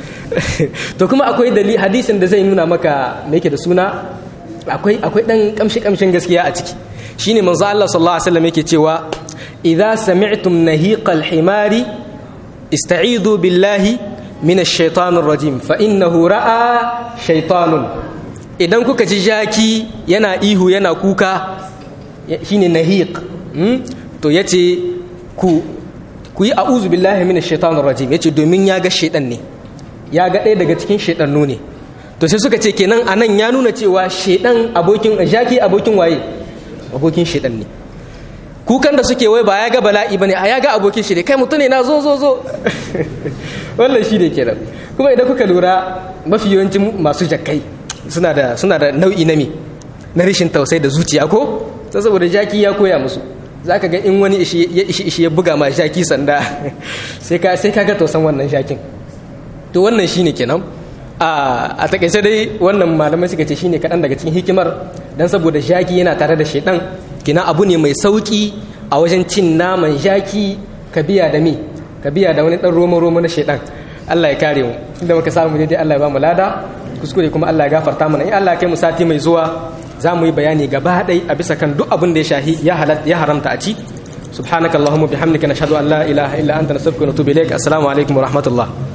Speaker 1: to kuma akwai dalili hadisin da zai nuna maka me yake da suna akwai akwai dan kamshi kamshin gaskiya a ciki shine manzo Allah sallallahu alaihi wasallam yake cewa idza sami'tum nahiqal himari ista'idu billahi minash shaitanir rajim fa innahu ra'a shaytanun idan kuka ji jaki yana ihu yana kuka shine nahiq to yace ku ku yi a'udhu billahi minash shaitanir rajim yace domin ya ga shaitan ne ya ga ɗaya daga cikin shaidannu ne to sai suka ce kenan a nan ya nuna cewa shaidan abokin jaki abokin waye abokin shaidan ne kukan da suke wai ba ya ga bala'i bane a ya ga abokin shi ne kai mutum ne na zo zo zo wannan shi ne kenan kuma idan kuka lura mafi yawancin masu jakkai suna da suna da nau'i na mi na rashin tausayi da zuciya ko saboda jaki ya koya musu za ka ga in wani ya ishi ishi ya buga ma jaki sanda sai ka sai ka ga tausan wannan jakin to wannan shine kenan a takaice dai wannan malamai suka ce shine kaɗan daga cikin hikimar dan saboda jaki yana tare da shaidan kina abu ne mai sauki a wajen cin naman jaki ka biya da mi ka biya da wani dan roma roma na shaidan Allah ya kare mu inda muka samu dai Allah ya ba mu lada kuskure kuma Allah ya gafarta mana in Allah ya kai mu sati mai zuwa za mu yi bayani gaba ɗai a bisa kan duk abin da ya shahi ya haramta a ci subhanakallahumma bihamdika nashhadu an la ilaha illa anta nastaghfiruka wa natubu ilaik assalamu alaikum wa rahmatullah